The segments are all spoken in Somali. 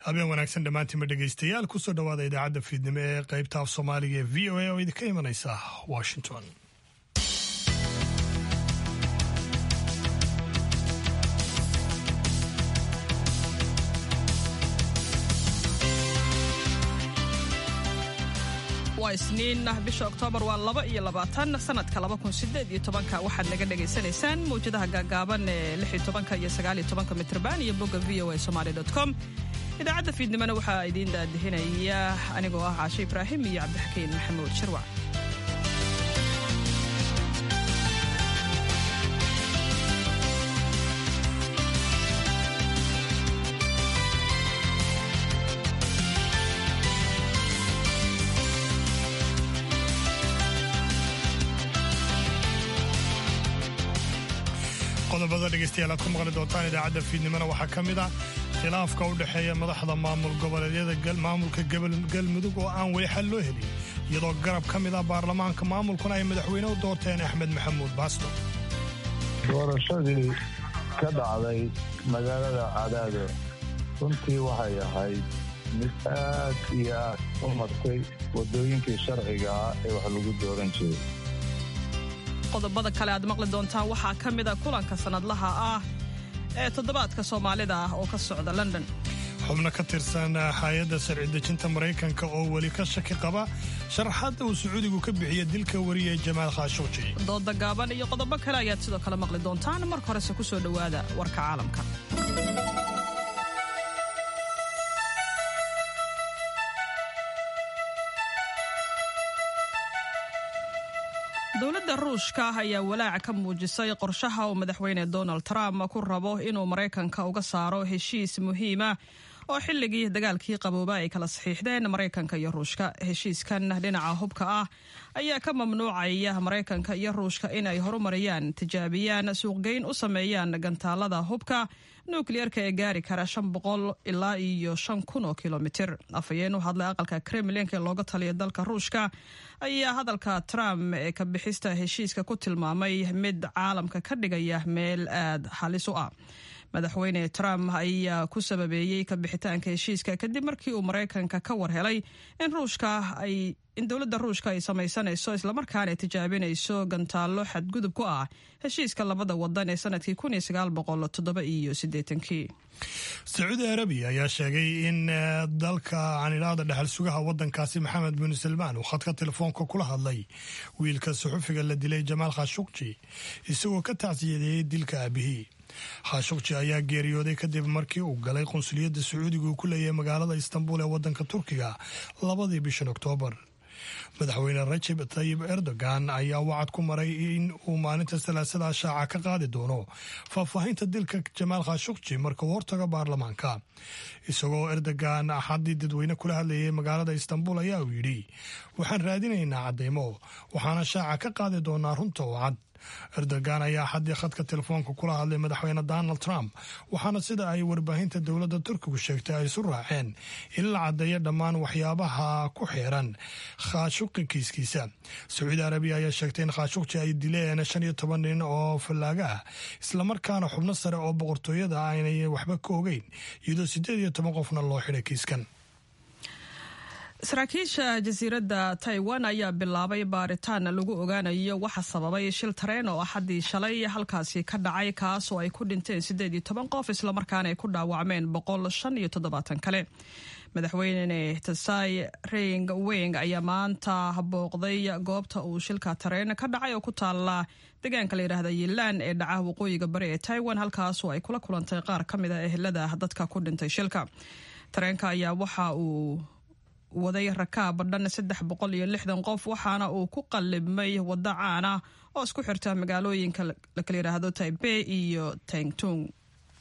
habeen wanaagsan dhammaantiinba dhegaystayaal kusoo dhowaada idaacadda fiidnimo ee qaybta af soomaaliga ee v o a oo idinka imanaysa washington waa isniin bisha oktoobar waa laba iyo labaatan sanadka laba kun sideed iyo tobanka waxaad naga dhagaysanaysaan mawjadaha gaagaaban ee lix iyo tobanka iyo sagaal iyo tobanka mitrban iyo bogga v o a somaali dot com idaacadda fiidnimona waxaa idiin daadihinaya anigoo ah caashe ibraahim iyo cabdixakiin maxamuud shirwac qodobada dhegaystayaal aad ku maqli doontaan idaacadda fiidnimona waxaa ka mid ah khilaafka u dhexeeya madaxda maamul goboleedyada maamulka galmudug oo aan weli xal loo helin iyadoo garab ka mid ah baarlamaanka maamulkuna ay madaxweyne u doorteen axmed maxamuud baasto doorashadii ka dhacday magaalada cadaado runtii waxay ahayd mid aad iyo aad u martay waddooyinkii sharciga ah ee wax lagu dooran jiray qodobada kale aad maqli doontaan waxaa ka mida kulanka sannadlaha ah ee toddobaadka soomaalida ah oo ka socda london xubno ka tirsan hay-adda sharci dejinta maraykanka oo weli ka shaki qaba sharaxaadda uu sacuudigu ka bixiya dilka wariye jamaal khaashuuji dooda gaaban iyo qodobo kale ayaad sidoo kale maqli doontaan marka horese ku soo dhowaada warka caalamka dowladda ruushka ayaa walaac ka muujisay qorshaha uu madaxweyne donald trump ku rabo inuu maraykanka uga saaro heshiis muhiima oo xilligii dagaalkii qabooba ay kala saxiixdeen maraykanka iyo ruushka heshiiskan dhinaca hubka ah ayaa ka mamnuucaya maraykanka iyo ruushka in ay horumariyaan tijaabiyaan suuqgeyn u sameeyaan gantaalada hubka nukliyeerka ee gaari kara shan boqol ilaa iyo shan kun oo kilomitir afhayeen u hadlay aqalka kremlinka ee looga taliya dalka ruushka ayaa hadalka trump ee ka bixista heshiiska ku tilmaamay mid caalamka ka dhigaya meel aad halis u ah madaxweyne trump ayaa ku sababeeyey ka bixitaanka heshiiska kadib markii uu maraykanka ka war helay in ruushka ay in dowladda ruushka ay samaysanayso islamarkaana tijaabinayso gantaallo xadgudub ku ah heshiiska labada wadan ee sanadkii kun iyo sagaal boqol toddoba iyo siddeetankii sacuudi arabiya ayaa sheegay in dalka canidhaada dhexal sugaha wadankaasi maxamed bin salmaan uu khadka telefoonka kula hadlay wiilka suxufiga la dilay jamaal khashukji isagoo ka tacsiyadeeyey dilka aabihii khashukji ayaa geeriyooday kadib markii uu galay qunsuliyadda sacuudiga uu ku leeyahay magaalada istanbul ee wadanka turkiga labadii bishan oktoobar madaxweyne rajab tayib erdogan ayaa wacad ku maray in uu maalinta salaasada shaaca ka qaadi doono faahfaahinta dilka jamaal khashukji marka uu hortago baarlamaanka isagoo erdogan axaddii dadweyne kula hadlayay magaalada istanbul ayaa uu yidhi waxaan raadinaynaa caddaymo waxaana shaaca ka qaadi doonaa runta oo cad erdogan ayaa xaddii khadka telefoonka kula hadlay madaxweyne donald trump waxaana sida ay warbaahinta dowladda turkigu sheegtay ay isu raaceen in la caddeeyo dhammaan waxyaabaha ku xeeran khaashuqi kiiskiisa sacuudi arabiya ayaa sheegtay in khaashuqji ay dileen shan iyo toban nin oo fallaaga ah islamarkaana xubno sare oo boqortooyada aynay waxba ka ogeyn iyadoo siddeed iyo toban qofna loo xidhay kiiskan saraakiisha jasiiradda taiwan ayaa bilaabay baaritaan lagu ogaanayo waxa sababay shil tareen oo axaddii shalay halkaasi ka dhacay kaas oo ay ku dhinteen siddeed iyo toban qof islamarkaana ay ku dhaawacmeen boqol shan iyo toddobaatan kale madaxweyne tasai ring weng ayaa maanta booqday goobta uu shilka tareen ka dhacay oo ku taala deegaanka la yidhaahda yilaan ee dhaca waqooyiga bari ee taiwan halkaasoo ay kula kulantay qaar ka mid a ehelada dadka ku dhintay shilka tareenka ayaa waxa uu waday rakaab dhan saddex boqol iyo lixdan qof waxaana uu ku qallibmay waddo caana oo isku xirta magaalooyinka lakala yidhaahdo taibey iyo tangtung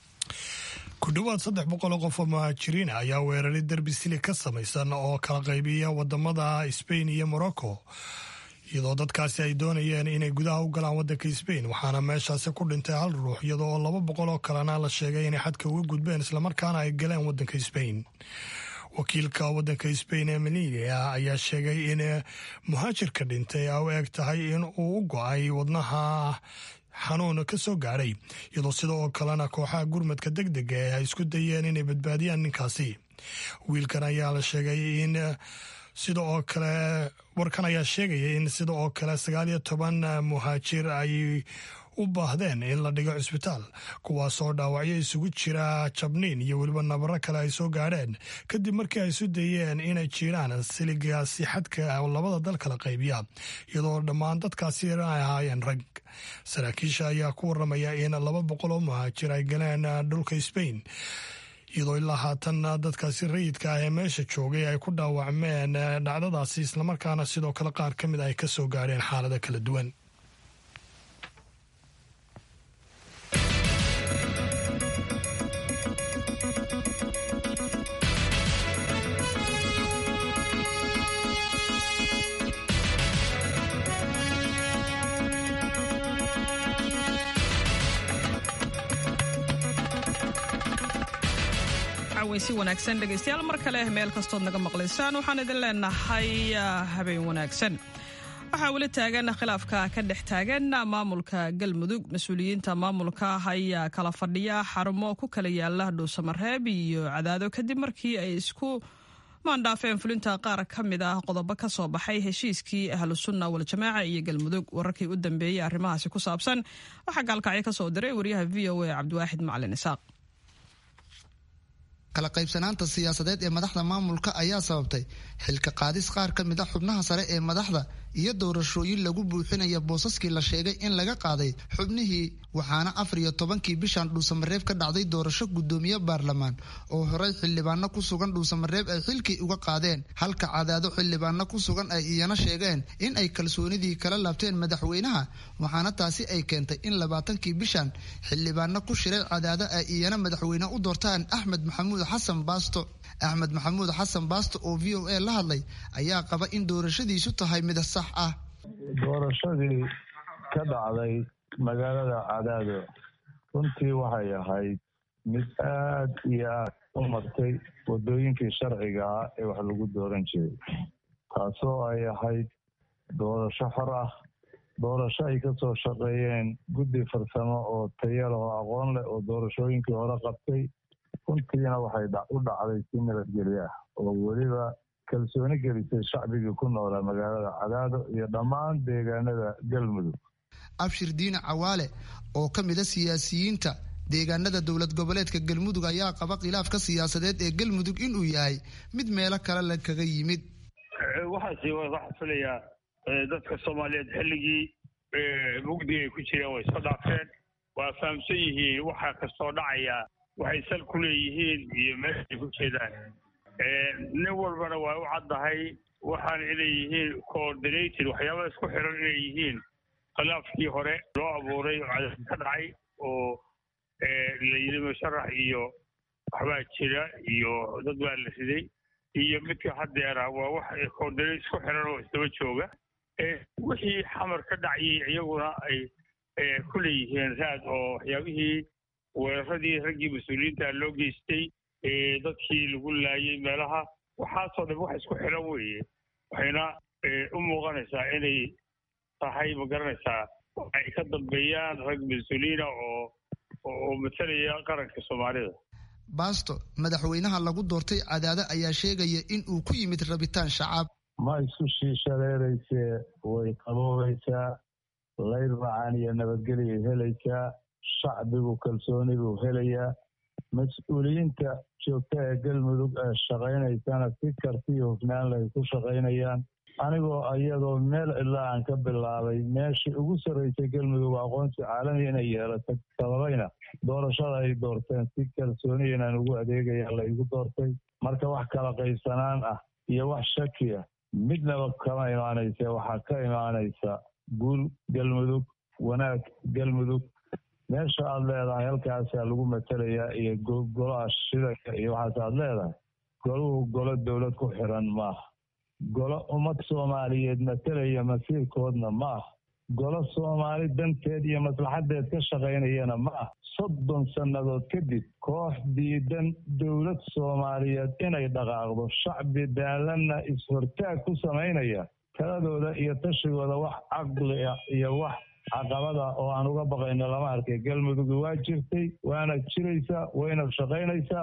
ku dhowaad saddex boqoloo qof oo muhaajiriin ayaa weeraray derbi sili ka samaysan oo kala qaybiya wadamada sbain iyo morocco iyadoo dadkaasi ay doonayeen inay gudaha u galaan wadanka sbain waxaana meeshaasi ku dhintay hal ruux iyadoo oo laba boqol oo kalena la sheegay inay xadka uga gudbeen islamarkaana ay galeen wadanka sbain wakiilka wadanka sbain ee melilia ayaa sheegay in muhaajirka dhintay a u eg tahay in uu u go-ay wadnaha xanuun ka soo gaadhay iyadoo sida oo kalena kooxaha gurmadka deg dega ee ay isku dayeen inay badbaadiyaan ninkaasi wiilkan ayaa la sheegay in sida oo kale warkan ayaa sheegaya in sida oo kale sagaal iyo toban muhaajir ay u baahdeen in la dhigo cisbitaal kuwaasoo dhaawacyo isugu jira jabniin iyo weliba nabaro kale ay soo gaadheen kadib markii ay isu dayeen inay jiiraan siligaasi xadka labada dal kala qaybiya iyadoo dhammaan dadkaasi ay ahaayeen rag saraakiisha ayaa ku waramaya in laba boqol oo muhaajir ay galeen dhulka sbain iyadoo ilaa haatan dadkaasi rayidka ah ee meesha joogay ay ku dhaawacmeen dhacdadaasi islamarkaana sidoo kale qaar ka mid ay ka soo gaadheen xaalado kala duwan si wanaagsan dhegaystayaal mar kale meel kastood naga maqlaysaan waxaan idin leenahay habeen wanaagsan waxaa weli taagan khilaafka ka dhex taagan maamulka galmudug mas-uuliyiinta maamulka ayaa kala fadhiya xarumo ku kala yaala dhuusamareeb iyo cadaado kadib markii ay isku maandhaafeen fulinta qaar ka mid ah qodobo ka soo baxay heshiiskii ahlusunna waljamaaca iyo galmudug wararkii u dambeeyey arrimahaasi ku saabsan waxaa gaalkacyo ka soo diray wariyaha v o a cabdiwaaxid macalin isaaq kala qaybsanaanta siyaasadeed ee madaxda maamulka ayaa sababtay xilka qaadis qaar ka mid a xubnaha sare ee madaxda iyo doorashooyin lagu buuxinaya boosaskii la sheegay in laga qaaday xubnihii waxaana afar iyo tobankii bishan dhuusamareeb ka dhacday doorasho guddoomiye baarlamaan oo horey xildhibaano ku sugan dhuusamareeb ay xilkii uga qaadeen halka cadaado xildhibaano ku sugan ay iyana sheegeen in ay kalsoonidii kala laabteen madaxweynaha waxaana taasi ay keentay in labaatankii bishan xildhibaano ku shiray cadaado ay iyana madaxweyne u doortaan axmed maxamuud xasan baasto axmed maxamuud xasan baasto oo v o a la hadlay ayaa qaba in doorashadiisu tahay mid sax ah doorashadii ka dhacday magaalada cadaado runtii waxay ahayd mid aad iyo aad u martay waddooyinkii sharciga ah ee wax lagu dooran jiray taasoo ay ahayd doorasho xor ah doorasho ay ka soo shaqeeyeen guddi farsamo oo tayal oo aqoon leh oo doorashooyinkii hore qabtay runtiina waxay u dhacday si nabadgelyo ah oo weliba kalsooni gelisay shacbigii ku noolaa magaalada cadaado iyo dhammaan deegaanada galmudug abshir diine cawaale oo ka mid a siyaasiyiinta deegaanada dowlad goboleedka galmudug ayaa qaba khilaafka siyaasadeed ee galmudug inuu yahay mid meelo kale la kaga yimid waxaasi waxaa filayaa dadka soomaaliyeed xilligii mugdiga ay ku jireen way soo dhaafeen waa fahamsan yihiin waxa kastoo dhacaya waxay sal ku leeyihiin iyo meeshay ku jeedaan nin walbana waa u caddahay waxaana inay yihiin coordinated waxyaaba isku xiran inay yihiin khilaafkii hore loo abuuray oo cadad ka dhacay oo la yidhi musharax iyo waxbaa jira iyo dad baa la riday iyo midka haddeera waa wax coordinate isku xiran oo isdaba jooga wixii xamar ka dhacayay iyaguna ay ku leeyihiin raad oo waxyaabihii weeraradii raggii mas-uuliyiinta loo geystay dadkii lagu laayay meelaha waxaasoo dhan wax isku xiran weeye waxayna u muuqanaysaa inay tahay ma garanaysaa ay ka dambeeyaan rag mas-uuliyiina oo oo matalaya qaranka soomaalida baasto madaxweynaha lagu doortay cadaado ayaa sheegaya in uu ku yimid rabitaan shacab ma isku shiishaleeraysee way qaboobaysaa layr macaan iyo nabadgelyay helaysaa shacbigu kalsooni buu helayaa mas-uuliyiinta joogta ee galmudug ee shaqaynaysana si karti iyo hufnaan lay ku shaqaynayaan anigoo iyadoo meel cidla aan ka bilaabay meeshii ugu sarraysay galmudug aqoonsi caalami inay yeelato sababayna doorashada ay doorteen si kalsooni inaan ugu adeegaya la igu doortay marka wax kala qaybsanaan ah iyo wax shaki ah midnaba kama imaanaysa waxaa ka imaanaysa guul galmudug wanaag galmudug meesha aad leedahay halkaasaa lagu matelayaa iyo golaha shidaka iyo waxaas aad leedahay goluhu golo dowlad ku xiran maaha golo ummad soomaaliyeed matelaya masiirkoodna ma ah golo soomaali danteed iyo maslaxadeed ka shaqaynayana ma ah soddon sannadood kadib koox diidan dowlad soomaaliyeed inay dhaqaaqdo shacbi daalanna is-hortaag ku samaynaya taladooda iyo tashigooda wax caqli ah iyo wax caqabada oo aan uga baqayno lama arkay galmudug waa jirtay waana jiraysaa wayna shaqaynaysaa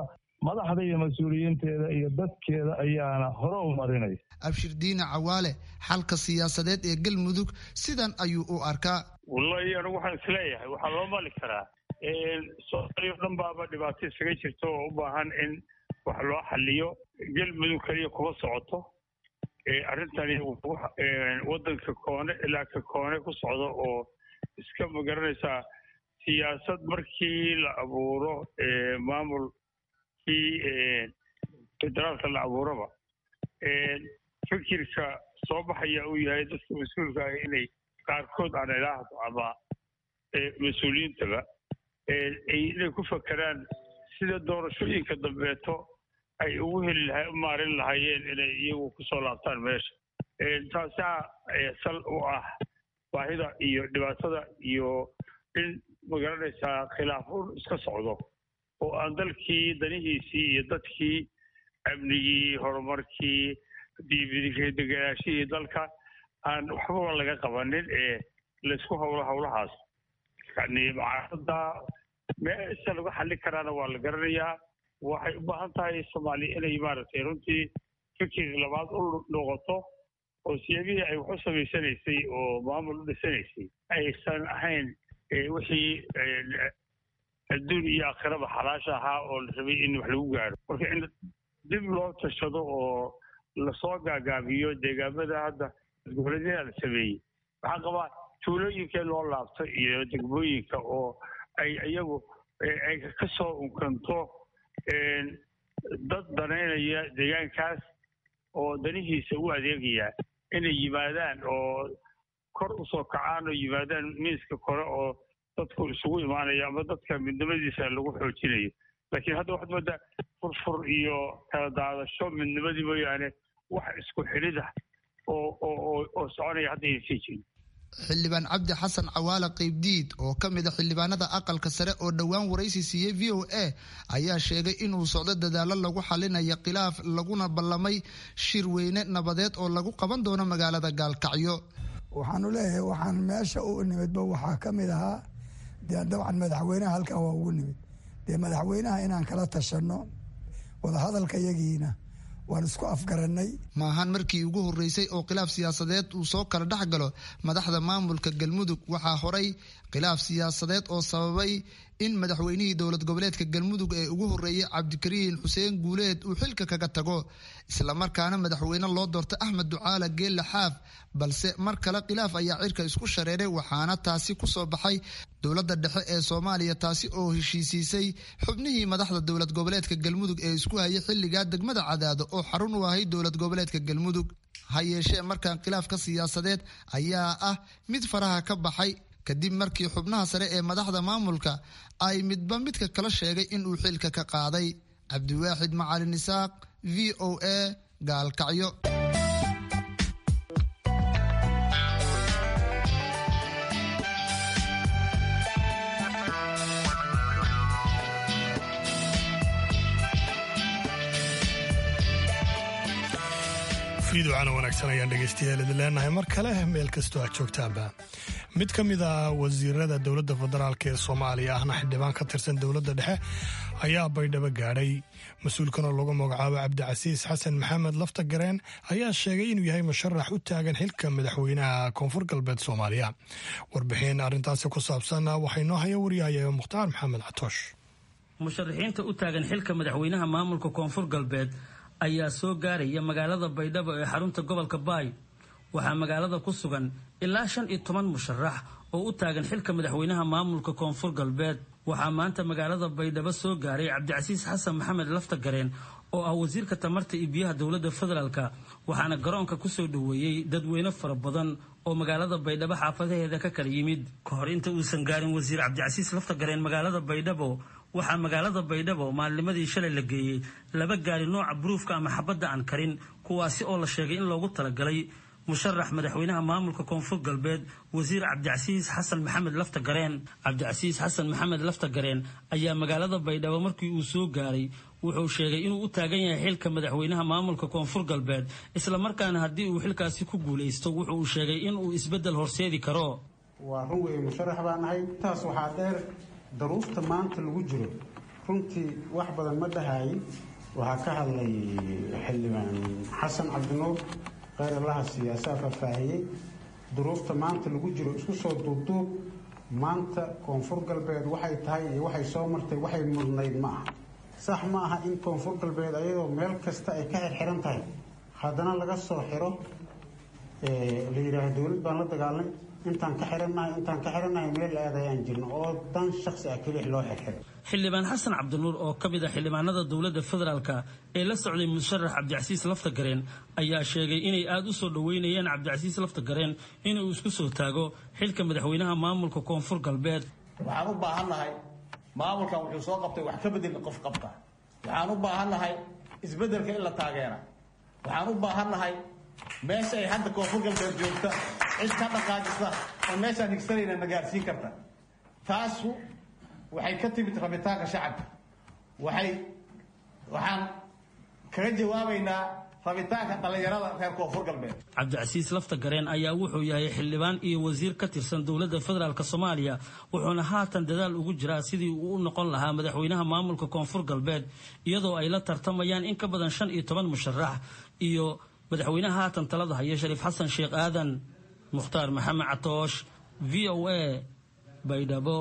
madaxda iyo mas-uuliyiinteeda iyo dadkeeda ayaana hore u marinaysa abshir diine cawaale xalka siyaasadeed ee galmudug sidan ayuu u arkaa wallahi anigu waxaan isleeyahay waxaa loo mali karaa soomaaliya o dhan baaba dhibaato isaga jirta oo u baahan in wax loo xaliyo galmudug keliya kuma socoto arrintani waddanka koone ilaa ka koone ku socdo oo iska magaranaysaa siyaasad markii la abuuro maamulkii federaalka la abuuraba fikirka soo baxaya uu yahay dadka mas-uulka ah inay qaarkood aan ilaahdo ama mas-uuliyiintaba inay ku fakeraan sida doorashooyinka dambeeto ay ugu heli laha u maarin lahaayeen inay iyagu kusoo laabtaan meesha taasaa sal u ah baahida iyo dhibaatada iyo in magaranaysaa khilaafuun iska socdo oo aan dalkii danihiisii iyo dadkii amnigii horumarkii deganaashihii dalka aan waxbaba laga qabanin ee laysku hawlo hawlahaas yani mucaarada meesha lagu xallin karaana waa la garanayaa waxay u baahan tahay soomaaliya inay maaragtay runtii fikir labaad u noqoto oo siyaabihii ay wax u samaysanaysay oo maamul u dhisanaysay aysan ahayn wixii adduun iyo aakhiraba xalaasha ahaa oo la rabay in wax lagu gaaro marka in dib loo tashado oo lasoo gaagaabiyo deegaamada hadda goboleedyada la sameeyey waxaa qabaa tuulooyinkee loo laabto iyo degmooyinka oo ay iyagu ay ka soo unkanto dad danaynaya deegaankaas oo danihiisa u adeegaya inay yimaadaan oo kor usoo kacaan oo yimaadaan miiska kore oo dadku isugu imaanayo ama dadka midnimadiisa lagu xoojinayo laakiin hadda waxaad moodaa furfur iyo kala daadasho midnimadii mooyaane wax isku xidhidah oo oo oo soconaya hadda aysan jirin xildhibaan cabdi xasan cawaale qaybdiid oo ka mid a xildhibaanada aqalka sare oo dhowaan waraysi siiyey v o a ayaa sheegay inuu socdo dadaalo lagu xalinayo khilaaf laguna ballamay shir weyne nabadeed oo lagu qaban doono magaalada gaalkacyo waxaanu leeyahay waxaan meesha u nimidba waxaa ka mid ahaa dee dabcan madaxweynaha halkan waa ugu nimid dee madaxweynaha inaan kala tashanno wadahadalka yagiina waan isku afgarannay maahan markii ugu horreysay oo khilaaf siyaasadeed uu soo kala dhex galo madaxda maamulka galmudug waxaa horay khilaaf siyaasadeed oo sababay in madaxweynihii dowlad goboleedka galmudug ee ugu horreeyey cabdikariin xuseen guuleed uu xilka kaga tago islamarkaana madaxweyne loo doortay axmed ducaala geelle xaaf balse mar kale khilaaf ayaa cirka isku shareeray waxaana taasi ku soo baxay dowladda dhexe ee soomaaliya taasi oo heshiisiisay xubnihii madaxda dowlad goboleedka galmudug ee isku hayay xilligaa degmada cadaado oo xarun u ahay dowlad goboleedka galmudug ha yeeshee markan khilaafka siyaasadeed ayaa ah mid faraha ka baxay kadib markii xubnaha sare ee madaxda maamulka ay midba midka kala sheegay in uu xilka ka qaaday cabdiwaaxid macalin isaaq v o a gaalkacyo fiiducana wanaagsan ayaan dhegaystayaal idin leenahay mar kale meel kastoo aad joogtaanba mid ka mid a wasiirada dowladda federaalk ee soomaaliya ahna xildhibaan ka tirsan dowladda dhexe ayaa baydhabo gaadhay mas-uulkan oo lagu magacaabo cabdicasiis xasan maxamed laftagareen ayaa sheegay inuu yahay musharax u taagan xilka madaxweynaha koonfur galbeed soomaaliya warbixin arrintaasi ku saabsan waxay noo haya wariyahaya mukhtaar maxamed catoosh musharaxiinta u taagan xilka madaxweynaha maamulka koonfur galbeed ayaa soo gaaraya magaalada baydhabo ee xarunta gobolka baay waxaa magaalada ku sugan ilaa shan iyo toban musharax oo u taagan xilka madaxweynaha maamulka koonfur galbeed waxaa maanta magaalada baydhabo soo gaaray cabdicasiis xasan maxamed laftagareen oo ah wasiirka tamarta iyo biyaha dowladda federaalk waxaana garoonka kusoo dhoweeyey dadweyne fara badan oo magaalada baydhabo xaafadaheeda ka kala yimid ka hor inta uusan gaarin wasiir cabdicasiis laftagareen magaalada baydhabo waxaa magaalada baydhabo maalnimadii shalay la geeyey laba gaari nooca buruufka ama xabadda aan karin kuwaasi oo la sheegay in loogu talagalay musharax madaxweynaha maamulka koonfur galbeed wasiir cabdicasiis xasan maxamed laftagareen cabdicasiis xasan maxamed laftagareen ayaa magaalada baydhabo markii uu soo gaaray wuxuu sheegay inuu u taagan yahay xilka madaxweynaha maamulka koonfur galbeed islamarkaana haddii uu xilkaasi ku guulaysto wuxuu sheegay inuu isbeddel horseedi karo waa run weeye musharax baa nahay intaas waxaa dheer daruufta maanta lagu jiro runtii wax badan ma dhahayin waxaa ka hadlay xildhibaan xasan cabdinuur kheyr allaha siyaasaa faahfaahiyey duruufta maanta lagu jiro isku soo duubduub maanta koonfur galbeed waxay tahay iyo waxay soo martay waxay mudnayd ma aha sax ma aha in koonfur galbeed ayadoo meel kasta ay ka xirxiran tahay haddana laga soo xiro la yidhaaha dowlad baan la dagaalnay intaan ka xirannahay intaan ka xirannahay meel aad ayaan jirno oo dan shaksi ah kelix loo xirxiro xildhibaan xasan cabdinuur oo ka mid ah xildhibaanada dowladda federaalka ee la socday musharax cabdicasiis laftagareen ayaa sheegay inay aada u soo dhoweynayeen cabdicasiis laftagareen inuu isku soo taago xilka madaxweynaha maamulka koonfur galbeed waxaan u baahannahay maamulkan wuxuu soo qabtay wax ka bedelna qof qabta waxaan u baahannahay isbeddelka in la taageera waxaan u baahannahay meesha ay hadda koonfur galbeed joogta cid ka dhaqaajisa oo meeshaan higsanayna na gaarsiin karta taasu waxay ka timid rabitaanka shacabka waxay waxaan kaga jawaabaynaa rabitaanka dhallinyarada reer koonfur galbeed cabdicasiis laftagareen ayaa wuxuu yahay xildhibaan iyo wasiir ka tirsan dowladda federaalk soomaaliya wuxuuna haatan dadaal ugu jiraa sidii uu u noqon lahaa madaxweynaha maamulka koonfur galbeed iyadoo ay la tartamayaan in ka badan shan iyo toban musharax iyo madaxweynaha haatan talada haya shariif xasan sheekh aadan mukhtaar maxamed catoosh v o a baydhabo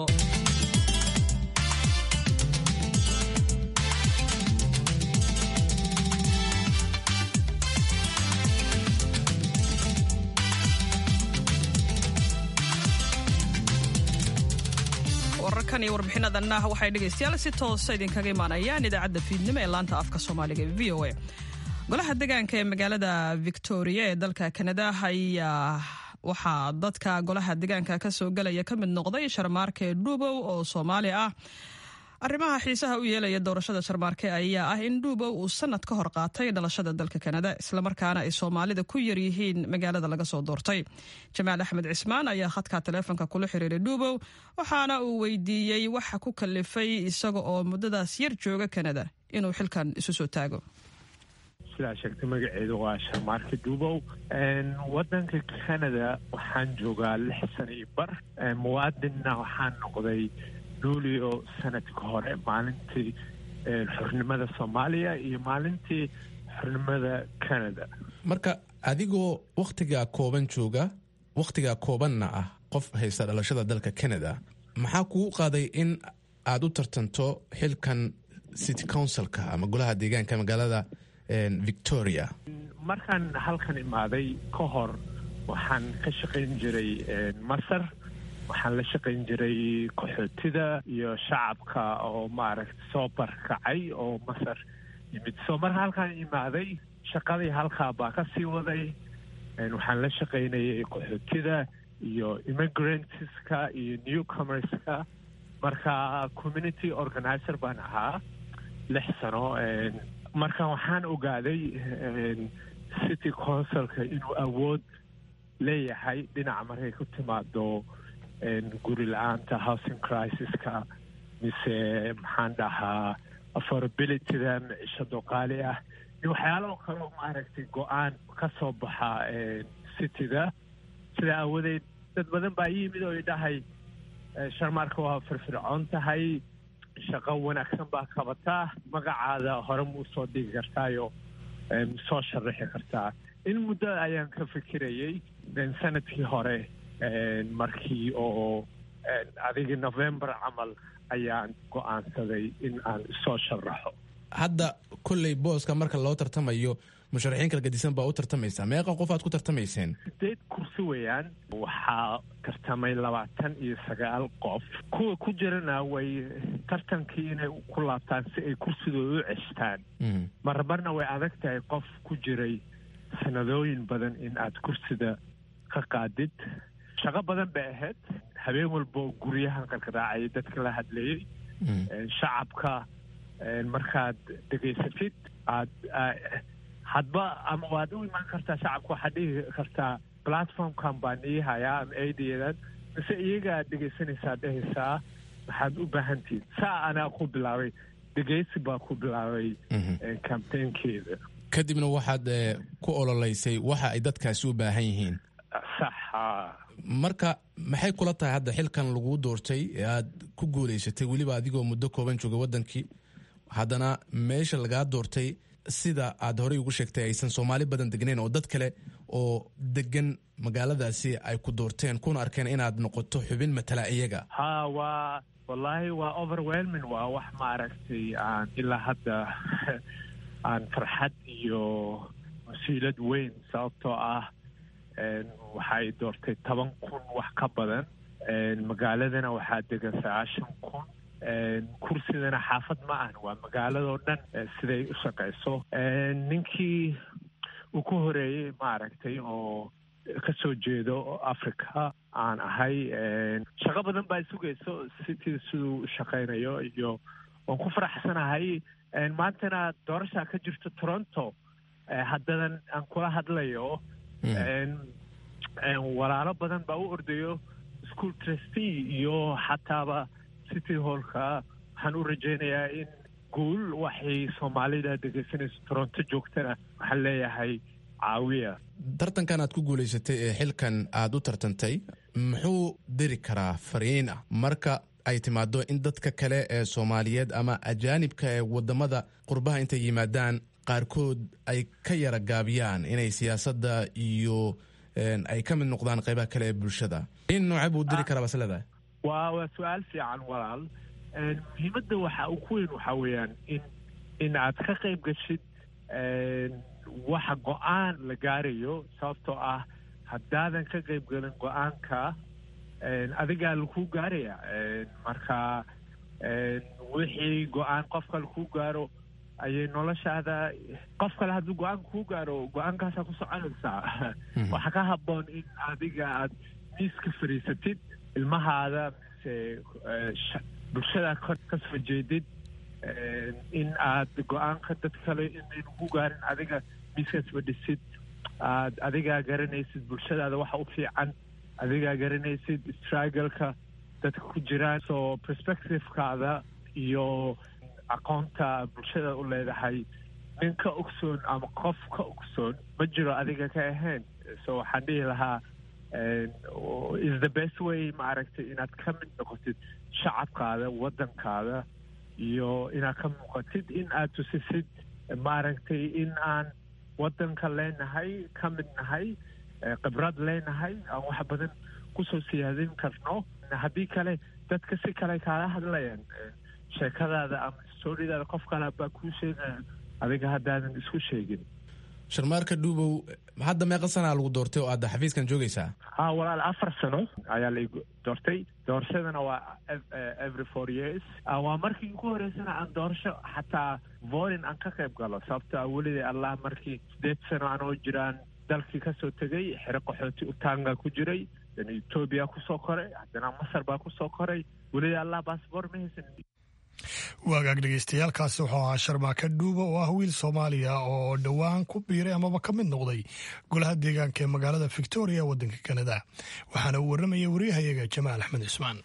wararkan iyo warbixinadanna waxay dhegaystayaal si toosa idinkaga imaanayaan idaacadda fiidnimo ee laanta afka soomaaliga ee v o a golaha degaanka ee magaalada victoria ee dalka kanada ayaa waxaa dadka golaha degaanka ka soo gelaya ka mid noqday sharmaarke dhuubow oo soomaali ah arrimaha xiisaha u yeelaya doorashada sharmaarke ayaa ah in dhuubow uu sanad ka hor qaatay dhalashada dalka kanada islamarkaana ay soomaalida ku yaryihiin magaalada laga soo doortay jamaal axmed cismaan ayaa khadka taleefonka kula xiriiray dhuubow waxaana uu weydiiyey waxa ku kalifay isaga oo muddadaas yar jooga kanada inuu xilkan isu soo taago sidaa sheegtay magaceedu waa sharmaarka duubow wadanka canada waxaan joogaa lix sana iyo bar muwaadinna waxaan noqday luulio sanadka hore maalintii xornimada soomaaliya iyo maalintii xornimada canada marka adigoo wakhtigaa kooban jooga wakhtigaa koobanna ah qof haysta dhalashada dalka canada maxaa kugu qaaday in aada u tartanto xilkan city councilka ama golaha deegaanka magaalada victoria markaan halkan imaaday ka hor waxaan ka shaqayn jiray masar waxaan la shaqayn jiray qaxootida iyo shacabka oo maaragta soo barkacay oo masar yimid soo marka halkaan imaaday shaqadii halkaa baa ka sii waday waxaan la shaqaynayay qaxootida iyo immigrantska iyo newcomerska marka community organizer baan ahaa lix sano marka waxaan ogaaday city councilka inuu awood leeyahay dhinaca markay ku timaado guri la-aanta housing crisis-ka mise maxaan dhahaa affordabilityda micishado qaali ah iyo waxyaalaho kaleo maaragtay go-aan ka soo baxa cityda sidaa aawadeed dad badan baa yimid oo idhahay sharmaarka waa firfircoon tahay shaqo wanaagsan baa qabataa magacaada hore ma usoo dhigi kartaayo soo sharaxi kartaa in muddo ayaan ka fikirayay sanadkii hore markii oo adigii november camal ayaan go-aansaday in aan soo sharaxo hadda kolley booska marka loo tartamayo musharaxiin kala gadisan baa u tartamaysaa meeqa qof aad ku tartamayseen sideed kursi weeyaan waxaa tartamay labaatan iyo sagaal qof kuwa ku jirana way tartankii inay ku laabtaan si ay kursidooda u ceshtaan marmarna way adag tahay qof ku jiray sanadooyin badan in aad kursida ka qaadid shaqo badan bay ahayd habeen walba guryahan qarqaraacayay dadka la hadlayay shacabka markaad dhegaysatid aad hadba ama waad u imaan kartaa shacabka waxaad dhigi kartaa platformkan baan ii hayaa ama aidadan mise iyagaa dhegaysanaysaa dhehaysaa maxaad u baahantihin saa anaa ku bilaabay dhegaysi baa ku bilaabay campaignkeeda kadibna waxaad ku ololeysay waxa ay dadkaasi u baahan yihiin saxa marka maxay kula tahay hadda xilkan laguu doortay ee aad ku guulaysatay weliba adigoo muddo kooban jooga wadankii haddana meesha lagaa doortay sida aad horey ugu sheegtay aysan soomaali badan degnayn oo dad kale oo degan magaaladaasi ay ku doorteen kuna arkeen inaad noqoto xubin matala iyaga ha waa wallaahi waa overwhelming waa wax maaragtay aan ilaa hadda aan farxad iyo mas-uuliyad weyn sababtoo ah waxay doortay toban kun wax ka badan magaaladana waxaa degan sagaashan kun kursidana xaafad ma ahan waa magaaladoo dhan siday u shaqayso ninkii uu ku horeeyey maaragtay oo kasoo jeedo africa aan ahay shaqo badan baa sugayso city siduu u shaqaynayo iyo waan ku faraxsanahay maantana doorashaa ka jirto toronto haddadan aan kula hadlayo walaalo badan baa u ordayo school trustee iyo xataaba city hallka waxaan u rajaynayaa in guul waxay soomaalida dhegeysanayso toronto joogtana waxaan leeyahay caawiya tartankan aad ku guulaysatay ee xilkan aad u tartantay muxuu diri karaa fariin ah marka ay timaado in dadka kale ee soomaaliyeed ama ajaanibka ee wadamada qurbaha intay yimaadaan qaarkood ay ka yara gaabiyaan inay siyaasadda iyo ay ka mid noqdaan qaybaha kale ee bulshada in noocee buu diri karaa bas leedahay waa waa su-aal fiican walaal muhiimadda waxa uu ku weyn waxaa weeyaan in in aad ka qayb gashid waxa go-aan la gaarayo sababtoo ah haddaadan ka qayb gelin go-aanka adigaa lakuu gaaraya marka wixii go-aan qofka lakuu gaaro ayay noloshaada qof kale hadduu go-aanka kuu gaaro go-aankaasaa ku soconaysaa waxaa ka habboon in adiga aad miiska fadhiisatid ilmahaada mise bulshada ka soo jeedid in aad go-aanka dad kale inaynu ku gaarin adiga miiskaas fadhisid aad adigaa garanaysid bulshadaada waxa u fiican adigaa garanaysid struggleka dadka ku jiraan so perspectivekaada iyo aqoonta bulshada u leedahay nin ka ogsoon ama qof ka ogsoon ma jiro adiga ka ahayn so waxaan dhihi lahaa is the best way maaragtay inaad ka mid noqotid shacabkaada waddankaada iyo inaad ka muuqatid in aad tusisid maaragtay in aan waddanka leenahay ka mid nahay khibrad leenahay aan wax badan kusoo siyaadin karno haddii kale dadka si kale kaala hadlayaan sheekadaada ama storidaada qof kale baa kuu sheegaya adiga haddaadan isku sheegin sharmaarka dhuubow hadda meeqa sanaa lagu doortay oo aad xafiiskan joogaysaa ha walaal afar sano ayaa la doortay doorashadana waa every four years waa markii ugu horeysana aan doorasho xataa vorin aan ka qayb galo sababto a weliday allah markii sideed sano anoo jiraan dalkii kasoo tegay xero qaxooti utanga ku jiray etoobiya kusoo koray haddana masar baa kusoo koray weliday allah baasboor ma haysan waagaag dhegeystayaaalkaasi wuxuu ahaa sharmaaka dhuuba oo ah wiil soomaaliya oo dhowaan ku biiray amaba ka mid noqday golaha deegaanka ee magaalada victoria ee waddanka kanada waxaana uu warramayay waryahayaga jamaal axmed cismaan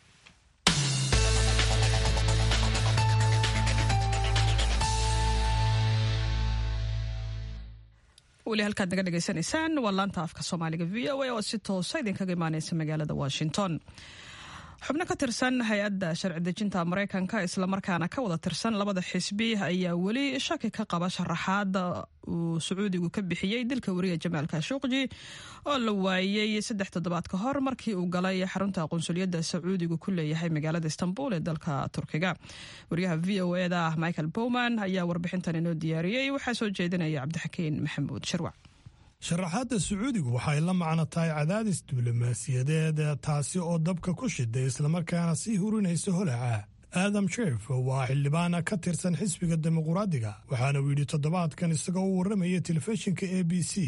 weli halkaad naga dhegaysanaysaan waa laanta afka soomaaliga v o a oo si toosa idinkaga imaaneysa magaalada washington xubno ka tirsan hay-adda sharci dejinta maraykanka islamarkaana ka wada tirsan labada xisbi ayaa weli shaki ka qaba sharaxaada uu sacuudigu ka bixiyey dilka wariya jamaal kashuuqji oo la waayey saddex toddobaad ka hor markii uu galay xarunta qunsuliyadda sacuudigu ku leeyahay magaalada istanbul ee dalka turkiga wariyaha v o eda ah michael bowman ayaa warbixintan inoo diyaariyey waxaa soo jeedinaya cabdixakiin maxamuud sharwac sharaxaadda sacuudigu waxay la macno tahay cadaadis diblomaasiyadeed taasi oo dabka ku shiday islamarkaana sii hurinaysa holaca aadam jeef waa xildhibaana ka tirsan xisbiga dimuquraadiga waxaana uu yidhi toddobaadkan isagoo u warramaya telefishinka a b c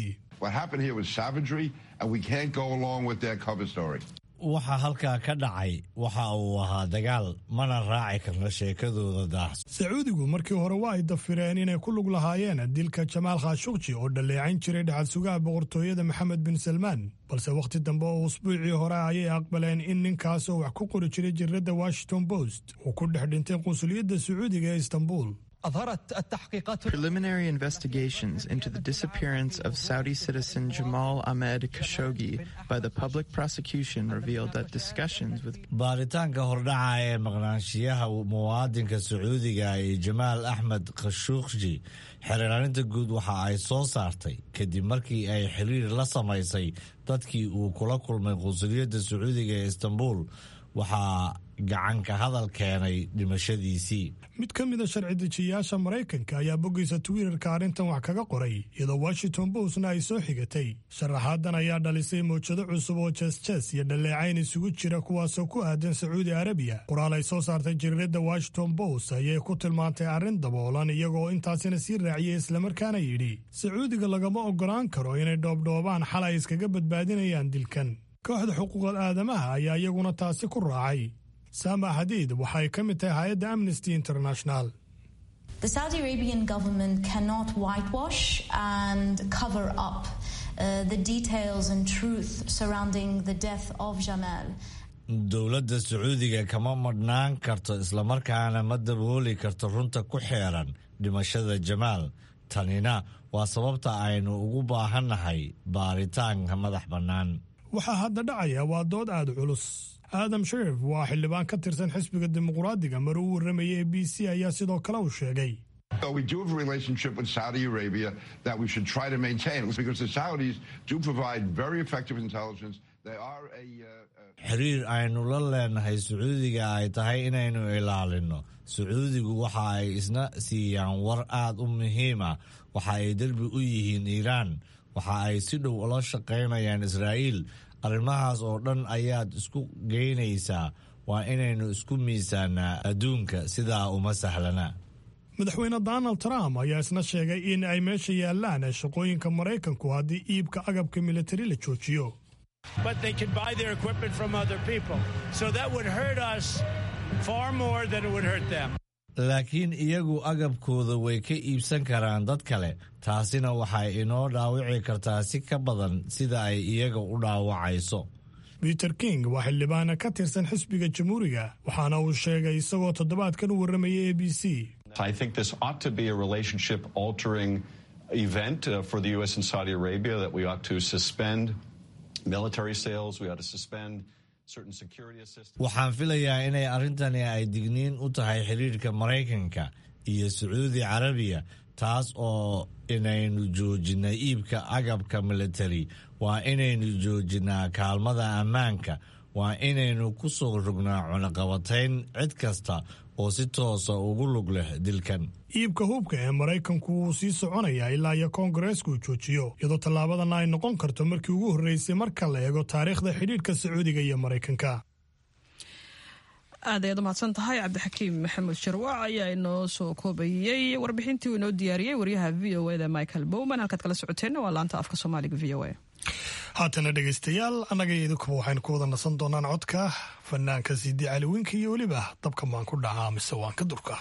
waxa halkaa ka dhacay waxa uu ahaa dagaal mana raaci karno sheekadooda daahs sacuudigu markii hore waa ay dafireen inay ku lug lahaayeen dilka jamaal khashukji oo dhalleecayn jiray dhaxal sugaha boqortooyada maxamed bin salmaan balse wakhti dambe oo usbuucii hore ayay aqbaleen in ninkaasoo wax ku qori jiray jiradda washington post uu ku dhex dhintay qunsuliyadda sacuudiga ee istanbul Preliminary investigations into the disappearance of Saudi citizen Jamal Ahmed Khashoggi by the public prosecution revealed that discussions with baaritaanka hordhaca ee maqnaanshiyaha muwaadinka sacuudiga ee jamaal axmed khashuuqji xeeraarinta guud waxa ay soo saartay kadib markii ay xiriir la samaysay dadkii uu kula kulmay qunsuliyadda sacuudiga ee istanbul waxaa gacanka hadal keenay dhimashadiisii mid ka mida sharci dejiyayaasha maraykanka ayaa boggiisa twitterka arrintan wax kaga qoray iyadoo washington postna ay soo xigatay sharaxaadan ayaa dhalisay mawjado cusub oo jees-jees iyo dhaleecayn isugu jira kuwaasoo ku aadan sacuudi arabiya qoraal ay soo saartay jariiradda washington post ayay ku tilmaantay arrin daboolan iyagoo intaasina sii raaciyey islamarkaana yidhi sacuudiga lagama oggolaan karo inay dhoobdhoobaan xal ay iskaga badbaadinayaan dilkan kooxda xuquuqal aadamaha ayaa iyaguna taasi ku raacay saama xadiid waxa ay ka mid tahay hay-adda amnesty international The Saudi Arabian government cannot whitewash and cover up uh, the details and truth surrounding the death of Jamal. dowladda sacuudiga kama madhnaan karto islamarkaana ma dabooli karto runta ku xeeran dhimashada jamaal tanina waa sababta aynu ugu baahannahay baaritaanka madax bannaan waxaa hadda dhacaya waa dood aada culus aadam sharif waa xildhibaan ka tirsan xisbiga dimuqraadiga mar uu warramayay a b c ayaa sidoo kale uu sheegay We do have a relationship with Saudi Arabia that we should try to maintain because the Saudis do provide very effective intelligence. They are a. xiriir aynu la leenahay sacuudiga ay tahay inaynu ilaalinno sacuudigu waxa ay isna siiyaan war aad u muhiima waxa ay derbi u yihiin iiraan waxa ay si dhow ula shaqaynayaan israa'iil arrimahaas oo dhan ayaad isku geynaysaa waa inaynu isku miisaanaa adduunka sidaa uma sahlana madaxweyne donald trump ayaa isna sheegay in ay meesha yaallaan shaqooyinka maraykanku haddii iibka agabka militari la joojiyo but they can buy their equipment from other people. So that would hurt us far more than it would hurt them. laakiin iyagu agabkooda way ka iibsan karaan dad kale taasina waxay inoo dhaawici kartaa si ka badan sida ay iyaga u dhaawacayso peter king waa xildhibaana ka tirsan xisbiga jamhuuriga waxaana uu sheegay isagoo toddobaadkan u warramayay a b c I think this ought to be a relationship altering event uh, for the U.S. and Saudi Arabia that we ought to suspend military sales, we ought to suspend certain security assistance. waxaan filayaa inay arrintani ay digniin u tahay xiriirka maraykanka iyo sacuudi carabiya taas oo inaynu joojinay iibka agabka military waa inaynu joojinaa kaalmada ammaanka waa inaynu ku soo rognaa cunaqabatayn cid kasta oo si toosa ugu lug leh dilkan iibka hubka ee maraykanku wuu sii soconayaa ilaa iyo koongareesku joojiyo iyadoo tallaabadana ay noqon karto markii ugu horreysay marka la eego taariikhda xidhiidhka sacuudiga iyo maraykanka aad ayaad umahadsan tahay cabdixakiim maxamuud sharwac ayaa inoo soo koobayey warbixintii uu inoo diyaariyey waryaha v o eda michael bowman halkaad kala socoteenna waa laanta afka soomaaliga v o a haatana dhegaystayaal annaga iyo idinkuba waxaynu ku wada nasan doonaan codka fanaanka siidi caliwinka iyo weliba dabka maan ku dhacaa mise waan ka durka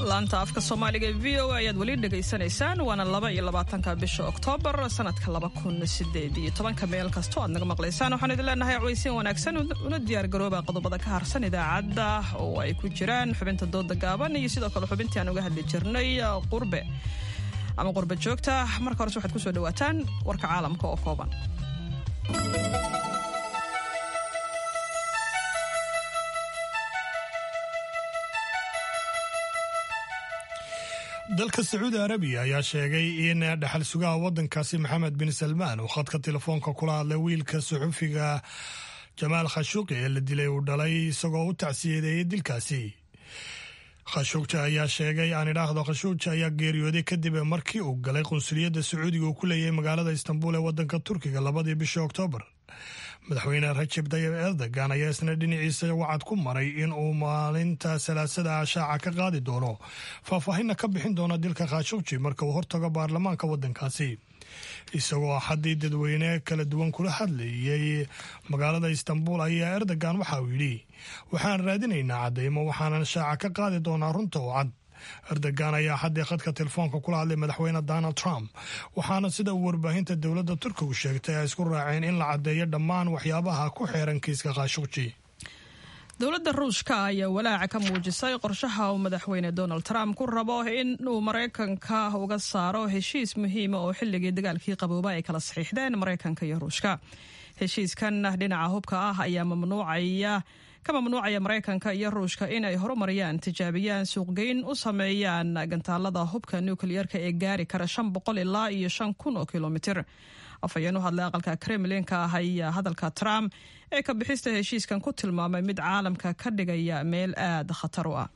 laanta afka soomaaliga ee v o a ayaad weli dhegaysanaysaan waana laba iyo labaatanka bisha oktoobar sanadka laba kun sideed iyo tobanka meel kastoo aad naga maqlaysaan waxaan idin leenahay cawaysiin wanaagsan una diyaargarooba qodobada ka harsan idaacadda oo ay ku jiraan xubinta dooda gaaban iyo sidoo kale xubintii aan uga hadli jirnay qurbe ama qurbe joogta marka horese waxaad kusoo dhawaataan warka caalamka oo kooban dalka sacuudi arabiya ayaa sheegay in dhaxal sugaha wadankaasi maxamed bin salmaan uu khadka telefoonka kula hadlay wiilka suxufiga jamaal khashuuqi ee la dilay uu dhalay isagoo u tacsiyadeeyay dilkaasi khashuugja ayaa sheegay aan idhaahdo khashuugja ayaa geeriyooday kadib markii uu galay qunsuliyadda sacuudiga uu ku leeyahay magaalada istanbul ee wadanka turkiga labadii bishii oktoobar madaxweyne rajab tayib erdogan ayaa isna dhinaciisa wacad ku maray in uu maalinta salaasada ashaaca ka qaadi doono faahfaahinna ka bixin doona dilka khashuugji marka uu hortago baarlamaanka wadankaasi isagoo axaddii dadweyne kala duwan kula hadlayay magaalada istanbul ayaa erdogan waxa uu yidhi waxaan raadinaynaa caddaymo waxaanan shaaca ka qaadi doonaa runta oo cad erdogan ayaa xaddii khadka telefoonka kula hadlay madaxweyne donald trump waxaana sida uu warbaahinta dowladda turkigu sheegtay ay isku raaceen in la caddeeyo dhammaan waxyaabaha ku xeeran kiiska khashuqji dowladda ruushka ayaa walaaca ka muujisay qorshaha uu madaxweyne donald trump ku rabo in uu maraykanka uga saaro heshiis muhiima oo xilligii dagaalkii qabooba ay kala saxiixdeen maraykanka iyo ruushka heshiiskan dhinaca hubka ah ayaa mamnuucaya ka mamnuucaya maraykanka iyo ruushka inay horumariyaan tijaabiyaan suuqgeyn u sameeyaan gantaalada hubka nukliyeerka ee gaari kara shan boqol ilaa iyo shan kun oo kilomitir afhayeen u hadlay aqalka kremlinka ah ayaa hadalka trump ee ka bixista heshiiskan ku tilmaamay mid caalamka ka dhigaya meel aada khatar u ah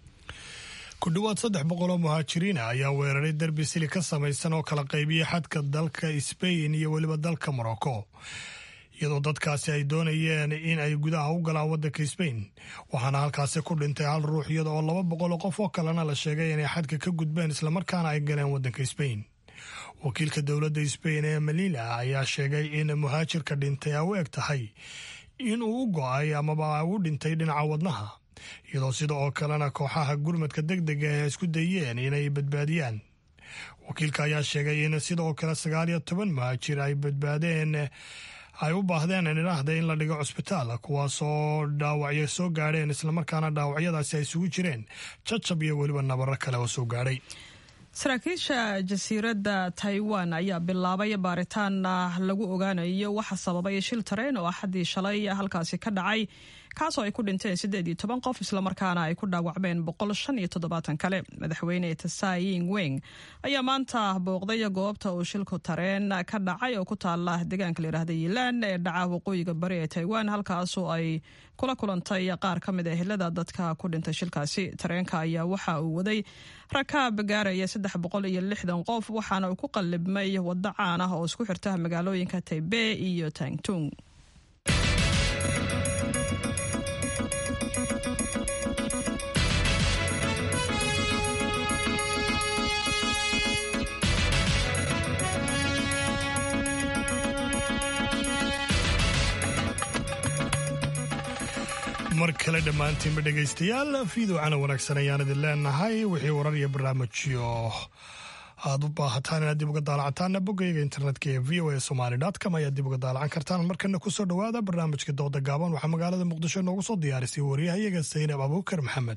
ku dhowaad saddex boqol oo muhaajiriina ayaa weeraray derbi sili ka samaysan oo kala qaybiyay xadka dalka sbain iyo weliba dalka morocco iyadoo dadkaasi ay doonayeen in ay gudaha u galaan waddanka sbain waxaana halkaasi ku dhintay hal ruux iyada oo laba boqol oo qof oo kalena la sheegay inay xadka ka gudbeen islamarkaana ay galeen waddanka sbain wakiilka dowladda sbain ee malila ayaa sheegay in muhaajirka dhintay ay u eg tahay in uu u go-ay amaba u dhintay dhinaca wadnaha iyadoo sida oo kalena kooxaha gurmadka deg dega ay isku dayeen inay badbaadiyaan wakiilka ayaa sheegay in sida oo kale sagaal iyo toban muhaajir ay badbaadeen ay u baahdeen idhaahda in la dhigo cusbitaal kuwaasoo dhaawacyo soo gaadheen islamarkaana dhaawacyadaasi ay isugu jireen jajab iyo weliba nabaro kale oo soo gaadhay saraakiisha jasiiradda taiwan ayaa bilaabay baaritaan lagu ogaanayo waxa sababay shil tareen oo axaddii shalay halkaasi ka dhacay kaasoo ay ku dhinteen siddeed iyo toban qof islamarkaana ay ku dhaawacmeen boqol shan iyo toddobaatan kale madaxweyne tsai weng ayaa maanta booqday goobta uu shilku tareen ka dhacay oo ku taala deegaanka layidhahda yilaan ee dhaca waqooyiga bari ee taiwan halkaasoo ay kula kulantay qaar ka mid a ehelada dadka ku dhintay shilkaasi tareenka ayaa waxa uu waday rakaab gaaraya saddex boqol iyo lixdan qof waxaana uu ku qallibmay waddo caan ah oo isku xirta magaalooyinka taibe iyo tangtung mar kale dhammaantiinba dhegaystayaal fiidowcana wanaagsan ayaan idin leenahay wixii warar iyo barnaamijyo aad u baahataan inaad dib uga daalacantaana boggayga internetka ee v o a somaly com ayaad dib uga daalacan kartaan markana kusoo dhowaada barnaamijka dooda gaaban waxaa magaalada muqdisho noogu soo diyaarisay wariyahayaga saynab abuukar maxamed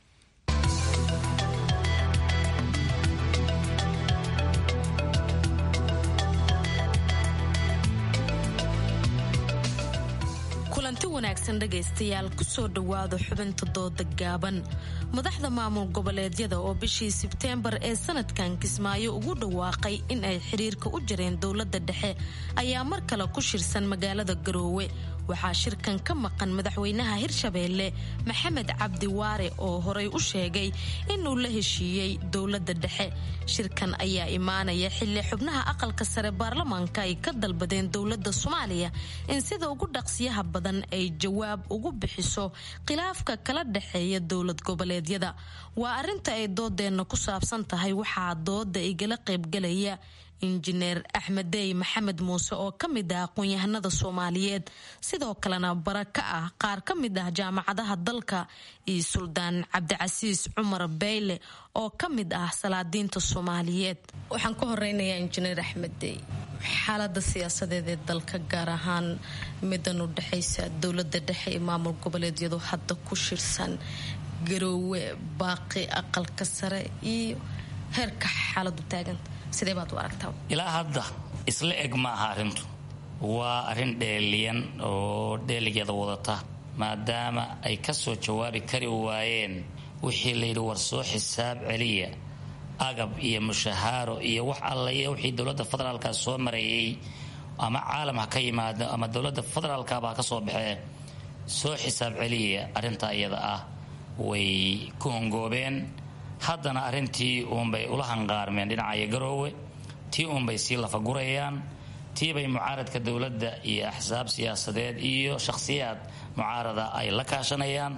kulanti wanaagsan dhegaystayaal kusoo dhowaada xubinta dooda gaaban madaxda maamul goboleedyada oo bishii sebteembar ee sanadkan kismaayo ugu dhawaaqay in ay xiriirka u jareen dowladda dhexe ayaa mar kale ku shirsan magaalada garoowe waxaa shirkan ka maqan madaxweynaha hirshabeelle maxamed cabdi waare oo horey u sheegay inuu la heshiiyey dowladda dhexe shirkan ayaa imaanaya xilli xubnaha aqalka sare baarlamaanka ay ka dalbadeen dowladda soomaaliya in sida ugu dhaqsiyaha badan ay jawaab ugu bixiso khilaafka kala dhexeeya dowlad goboleedyada waa arrinta ay doodeenna ku saabsan tahay waxaa dooda igala qaybgalaya injineer axmed dey maxamed muuse oo ka mid ah aqoon-yahanada soomaaliyeed sidoo kalena bara ka ah qaar ka mid ah jaamacadaha dalka iyo suldaan cabdicasiis cumar beyle oo ka mid ah salaadiinta soomaaliyeed waxaan ka horeynayaa injineer axmed dey xaalada siyaasadeed ee dalka gaar ahaan midan u dhexaysa dowlada dhexe ee maamul goboleedyadu hadda ku shirsan garoowe baaqi aqalka sare iyo heerka xaaladu taaganta sidee baad u aragtaa ilaa hadda isla eg ma aha arrintu waa arrin dheeliyan oo dheeligeeda wadata maadaama ay ka soo jawaabi kari waayeen wixii layidhi war soo xisaab celiya agab iyo mushahaaro iyo wax alla iyo wixii dowladda federaalka soo marayay ama caalam ha ka yimaado ama dowladda federaalkaba ha ka soo baxee soo xisaab celiya arrintaa iyada ah way ku hongoobeen haddana arrintii uunbay ula hanqaarmeen dhinacaya garoowe tii uunbay sii lafagurayaan tiibay mucaaradka dowladda iyo axsaab siyaasadeed iyo shakhsiyaad mucaarada ay la kaashanayaan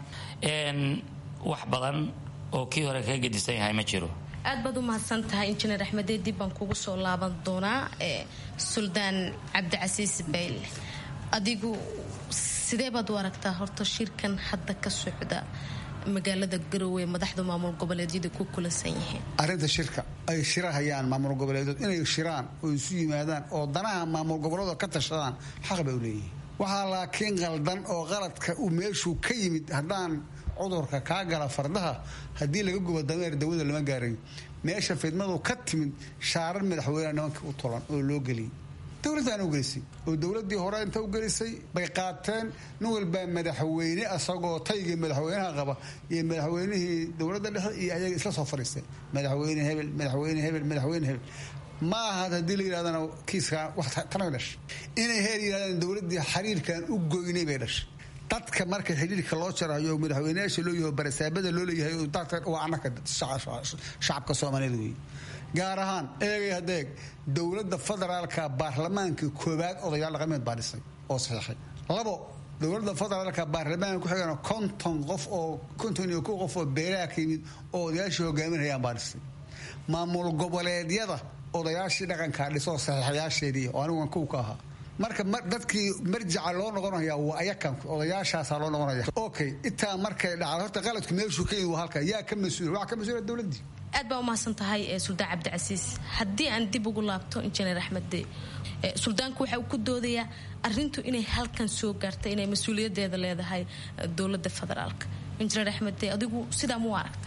wax badan oo kii hore kaga gedisan yahay ma jiro aad baad u mahadsan tahay injineer axmedee dib baan kugu soo laaban doonaa suldaan cabdicasiis bayle adigu sidee baad u aragtaa horta shirkan hadda ka socda magaalada garoowe madaxda maamul goboleedyada ku kulansan yihiin arrinta shirka ay shirahayaan maamul goboleedood inay shiraan oo isu yimaadaan oo danaha maamul goboleedoo ka tashadaan xaq bay u leeyihiin waxaa laakiin qaldan oo qaladka uu meeshuu ka yimid haddaan cudurka kaa gala fardaha haddii laga gubo dameer dawada lama gaarayo meesha fidmadu ka timid shaarar madaxweyneha nimankii u tolan oo loo geliyay dowladdaana u gelisay oo dowladdii hore inta u gelisay bay qaateen nin walbaa madaxweyne asagoo taygii madaxweynaha qaba iyo madaxweynihii dowladda dhexe iyo ayaga isla soo fadhiisteen madaxweyne hebel madaxweyne hebel madaxweyne hebel ma ahad haddii la yidhahdana kiiskaa wax tana dhashay inay heer yidhahdaan dowladdii xiriirkan u goynay bay dhashay dadka marka xidhiirka loo jarayo madaxweyneyaasha loo yaho barasaabada loo leeyahay waa anaka shacabka soomaaliyeed weeye gaar ahaan eegay hadeeg dowladda federaalka baarlamaanka koobaad odayaal dhaqameed baa dhisay oo saxiixay labo dowladda federaalka baarlamaanka ku xigana konton qof oo konton iyo kow qof oo beelaha ka yimid oo odayaashii hogaaminayaan baa dhisay maamul goboleedyada odayaashii dhaqankaa dhisoo saxiixayaasheedii oo anigu kow ka ahaa marka dadkii marjaca loo noqonaya waa ayakan odayaashaasaa loo noqonaya okay intaa markay dhacda horta qaladku meeshuu ka yimid waa halka yaa ka mas-uula waxaa ka mas-uula dowladdii aad baa umahadsan tahay suldaan cabdicasiis haddii aan dib ugu laabto injineer axmedde suldaanku waxa uu ku doodayaa arintu inay halkan soo gaartay inay mas-uuliyadeeda leedahay dowladda federaalka injineer axmedde adigu sidaa mu aragta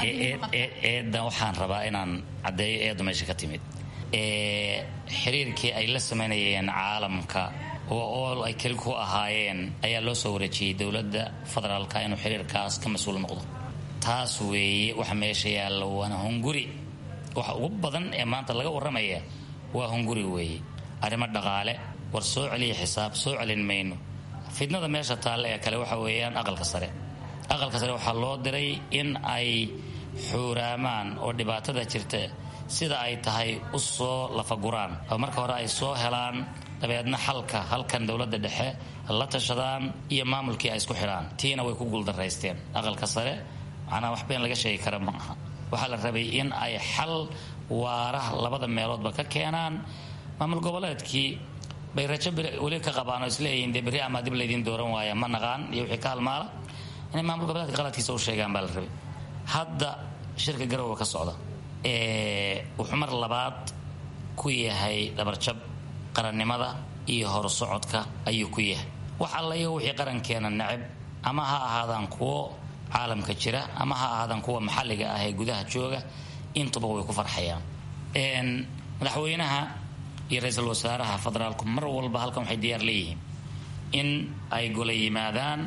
eedan waxaan rabaa inaan caddeeyo eedu meesha ka timid xiriirkii ay la samaynayeen caalamka oo ool ay keli ku ahaayeen ayaa loo soo wareejiyey dowladda federaalka inuu xiriirkaas ka mas-uul noqdo taas weeye waxa meesha yaalla waana hunguri waxa ugu badan ee maanta laga warramaya waa hunguri weeye arrimo dhaqaale war soo celiya xisaab soo celin mayno fidnada meesha taalle ee kale waxa weeyaan aqalka sare aqalka sare waxaa loo diray in ay xuuraamaan oo dhibaatada jirta sida ay tahay u soo lafaguraan oo marka hore ay soo helaan dabeedna xalka halkan dowladda dhexe la tashadaan iyo maamulkii ay isku xidhaan tiina way ku guuldaraysteen aqalka sare macnaa wax been laga sheegi kara ma aha waxaa la rabay in ay xal waara labada meeloodba ka keenaan maamul goboleedkii bay rajo weli ka qabaan oo isleeyihiin dee berri amaa dib laydiin dooran waaya ma naqaan iyo wixii ka halmaala inay maamul goboleedka qaladkiisa u sheegaan baa la rabay hadda shirka garowa ka socda wuxuu mar labaad ku yahay dhabarjab qarannimada iyo horsocodka ayuu ku yahay wax alla iyo wixii qarankeena necab ama ha ahaadaan kuwo caalamka jira ama ha ahaadaan kuwa maxalliga ah ee gudaha jooga intuba way ku farxayaan madaxweynaha iyo ra-iisul wasaaraha federaalku mar walba halkan waxay diyaar leeyihiin in ay gola yimaadaan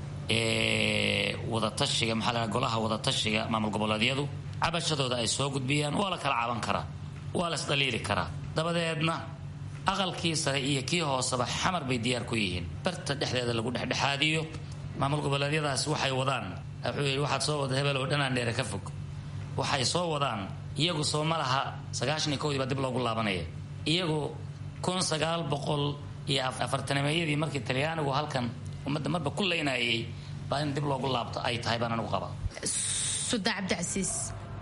wadatashiga maxaa la golaha wadatashiga maamul goboleedyadu cabashadooda ay soo gudbiyaan waa la kala caban karaa waa la isdhaliili karaa dabadeedna aqalkii sare iyo kii hooseba xamar bay diyaar ku yihiin barta dhexdeeda lagu dhexdhexaadiyo maamul goboleedyadaas waxay wadaan wuxuu yidhi waxaad soo wada hebel oo dhanaan dheere ka fog waxay soo wadaan iyagu soo ma laha sagaashan iyo kowdii baa dib loogu laabanaya iyagu kun sagaal boqol iyo afartanimeeyadii markii talyaanigu halkan ummadda marba ku leynayay baa in dib loogu laabto ay tahay baan anigu qabaa sudaan cabdicasiis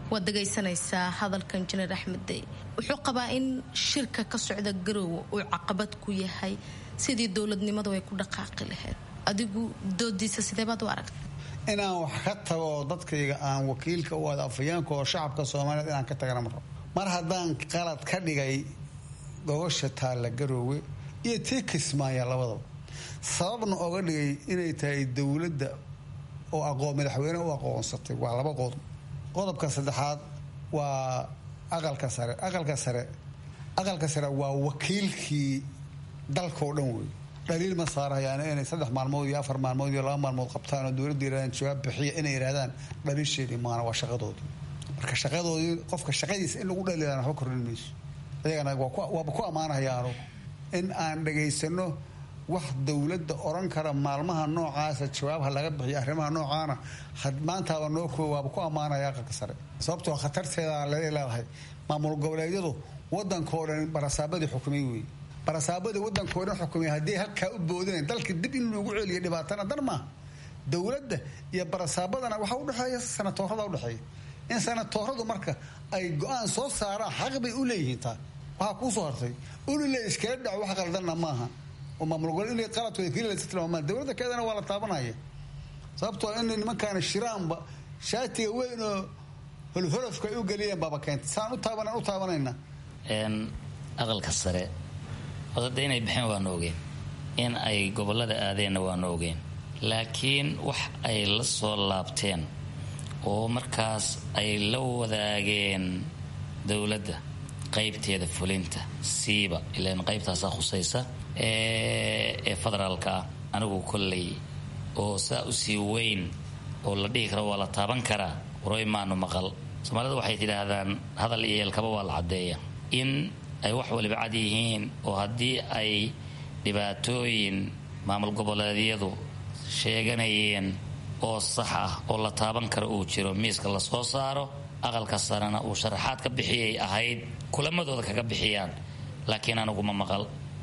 waad dhegaysanaysaa hadalka injineer axmed dey wuxuu qabaa in shirka ka socda garoowe uu caqabad ku yahay sidii dowladnimadu ay ku dhaqaaqi lahayd adigu doodiisa sideebaad u aragta inaan wax ka tago oo dadkayga aan wakiilka u ada afayeenka oo shacabka soomaaliyeed inaan ka tagana ma rabo mar haddaan qalad ka dhigay gogosha taalla garoowe iyo tii kismaaya labadaba sababna oga dhigay inay tahay dowladda oo aqoon madaxweyne u aqoonsatay waa laba qodob qodobka saddexaad waa aqalka sare aqalka sare aqalka sare waa wakiilkii dalkao dhan wey dhaliil ma saarayaan inay saddex maalmood iyo afar maalmood iyo laba maalmood qabtaan oo dowladda yirahdaan jawaab bixiya inay yidhahdaan dhaliisheedii maana waa shaqadoodii marka shaqadoodii qofka shaqadiisa in lagu dhaliilaan waxba kordhin mayso ayagana waaba ku ammaanaya anugu in aan dhegaysano wax dowladda oran kara maalmaha noocaasa jawaabha laga bixiyo arrimaha noocaana maantaaba noo koob waaba ku ammaanaya aqalka sare sababtoo khatarteeda leedahay maamul goboleedyadu wadankao dhan barasaabadii xukumay wey barasaabadii wadankao dhan xukumay haddii halkaa u boodeen dalka dib in loogu celiyo dhibaatana dan maaha dowladda iyo barasaabadana waxaa udhexeeya sanatoorada udhexeeya in sanatooradu marka ay go-aan soo saaraan xaq bay u leeyihiin taa waxaa kuu soo hartay ulile iskala dhaco wax qaldanna maaha oo maamul gobol inay qaladkooda keliya tilmaamaan dowladda keedana waa la taabanaya sababtoo inay nimankaana shiraanba shaatiga weyn oo holholofka ay u geliyeen baaba keentay saan u taaban u taabanayna aqalka sare odada inay baxeen waanu ogeen in ay gobolada aadeenna waanu ogeen laakiin wax ay la soo laabteen oo markaas ay la wadaageen dowladda qaybteeda fulinta siiba ilan qaybtaasaa khusaysa ee federaalka ah anigu kolley oo saa u sii weyn oo la dhihi karo waa la taaban karaa waroy maanu maqal soomaalida waxay tidhaahdaan hadal iyo yeelkaba waa la caddeeya in ay wax waliba cad yihiin oo haddii ay dhibaatooyin maamul goboleedyadu sheeganayeen oo sax ah oo la taaban karo uu jiro miiska la soo saaro aqalka sarena uu sharaxaad ka bixiyay ahayd kulamadooda kaga bixiyaan laakiin aniguma maqal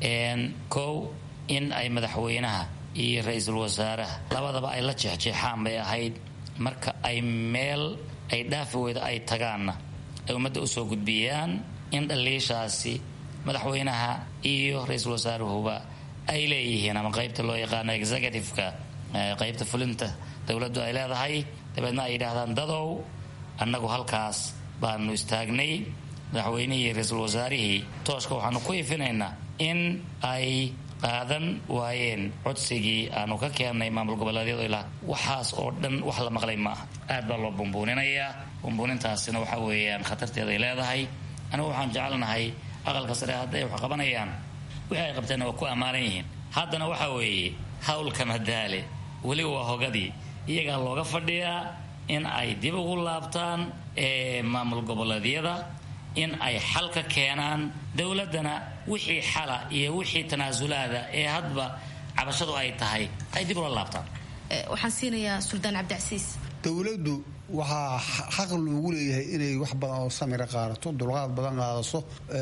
kow in ay madaxweynaha iyo ra-iisul wasaaraha labadaba ay la jeexjeexaan bay ahayd marka ay meel ay dhaafi weyda ay tagaanna ay ummadda usoo gudbiyaan in dhaliishaasi madaxweynaha iyo ra-iisul wasaaruhuba ay leeyihiin ama qaybta loo yaqaano executiveka qaybta fulinta dowladdu ay leedahay dabeedna ay yidhaahdaan dadow annagu halkaas baanu istaagnay madaxweynihii ra-iisul wasaarihii tooshka waxaanu ku ifinaynaa in ay qaadan waayeen codsigii aanu ka keennay maamul goboleedyadu ilaa waxaas oo dhan wax la maqlay ma aha aad baa loo bumbuuninayaa bumbuunintaasina waxa weeyaan khatarteeday leedahay anigu waxaan jecelnahay aqalka sare hadday wax qabanayaan wixii ay qabteenna waa ku ammaanan yihiin haddana waxa weeye hawlka madaale weliba waa hogadii iyagaa looga fadhiyaa in ay dib ugu laabtaan maamul goboleedyada in ay xal ka keenaan dowladdana wixii xala iyo wixii tanaasulaada ee hadba cabashadu ay tahay ay dib ula laabtaan waxaan siinayaa suldaan cabdicasiis dowladdu waxaa xaq loogu leeyahay inay wax badan oo samira qaadato dulqaad badan qaadaso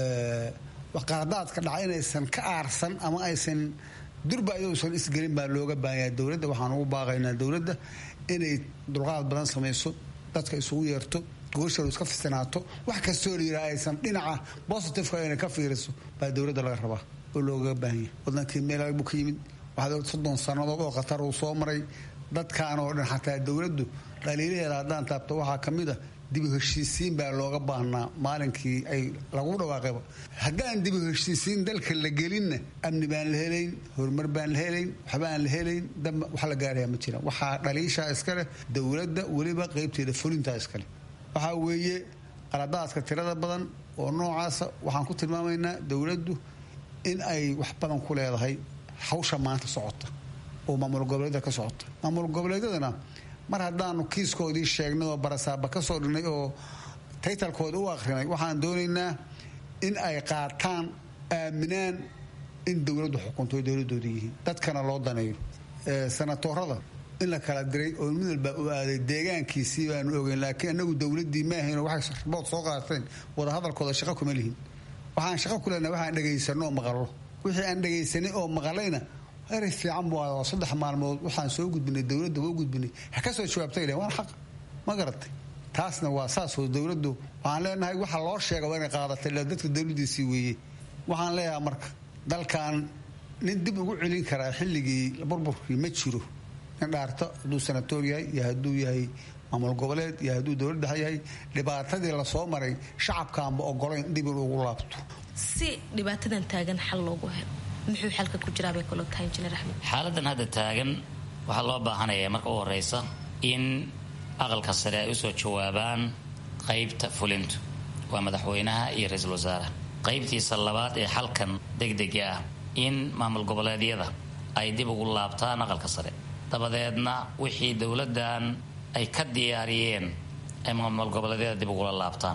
qaadaadka dhaca inaysan ka aarsan ama aysan durba ayousan isgelin baa looga baahanya dowladda waxaan ugu baaqaynaa dowladda inay dulqaad badan samayso dadka isugu yeerto goosharu iska fisinaato wax kastoo la yidhaha aysan dhinaca bositifeka ayna ka fiiriso baa dowladda laga rabaa oo loogaga baahanya wadankii meel buu ka yimid waxaad soddon sannadood oo khatar uu soo maray dadkan oo dhan xataa dowladdu dhaliilaheeda haddaan taabto waxaa ka mid a dibu heshiisiin baa looga baahnaa maalinkii ay lagu dhawaaqayba haddaan dibu heshiisiin dalka la gelinna amni baan la helayn horumar baan la helayn waxbaan la helayn damba wax la gaaraya ma jiraan waxaa dhaliishaa iskaleh dowladda weliba qaybteeda fulintaa iskaleh waxaa weeye qaladaadka tirada badan oo noocaasa waxaan ku tilmaamaynaa dowladdu in ay wax badan ku leedahay hawsha maanta socota oo maamul goboleedyada ka socota maamul goboleedyadana mar haddaanu kiiskoodii sheegnay oo barasaaba ka soo dhignay oo taytalkooda u akhrinay waxaan doonaynaa in ay qaataan aaminaan in dowladdu xukunto ay dowladooda yihiin dadkana loo daneeyo sanatoorada in la kala diray oo mid walba u aaday deegaankiisii baanu ogeyn laakiin anagu dowladii maahayn waxay ribood soo qaateen wadahadalkooda shaqo kuma lihin waxaan shaqo ku leenahay waxaan dhegaysanno oo maqallo wixii aan dhegaysanay oo maqalayna eray fiican buu ahaa saddex maalmood waxaan soo gudbinay dowladda waa gudbinay ha ka soo jawaabtay leh waan xaq ma garatay taasna waa saasoo dowladdu waxaan leenahay waxa loo sheega waa inay qaadatay ila dadka dowladdiisii weeye waxaan leeyahay marka dalkan nin dib ugu celin karaa xilligii burburkii ma jiro nin dhaarto hadduu sanatoor yahay iyo hadduu yahay maamul goboleed iyo hadduu dowlad dhexe yahay dhibaatadii lasoo maray shacabkaanba ogolayn dib in ugu laabto si dhibaatadan taagan xal loogu helo muxuu xalka ku jiraa bay kula tahay injineer axmed xaaladan hadda taagan waxaa loo baahanaya marka u horeysa in aqalka sare ay usoo jawaabaan qaybta fulintu waa madaxweynaha iyo ra-iisul wasaaraha qaybtiisa labaad ee xalkan degdega ah in maamul goboleedyada ay dib ugu laabtaan aqalka sare dabadeedna wixii dowladdan ay ka diyaariyeen ay maamul goboleedyada dib ugula laabtaan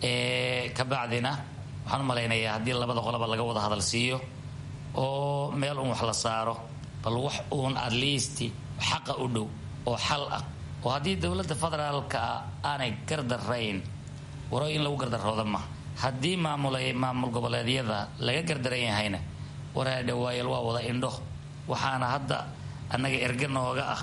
kabacdina waxaan u malaynayaa haddii labada qolaba laga wada hadal siiyo oo meel uun wax la saaro bal wax uun at least xaqa u dhow oo xal ah oo haddii dowladda federaalka ah aanay gardarayn waro in lagu gardarooda ma haddii maamulay maamul goboleedyada laga gardaran yahayna waraadhawaayal waa wada indho waxaana hadda annaga erga nooga ah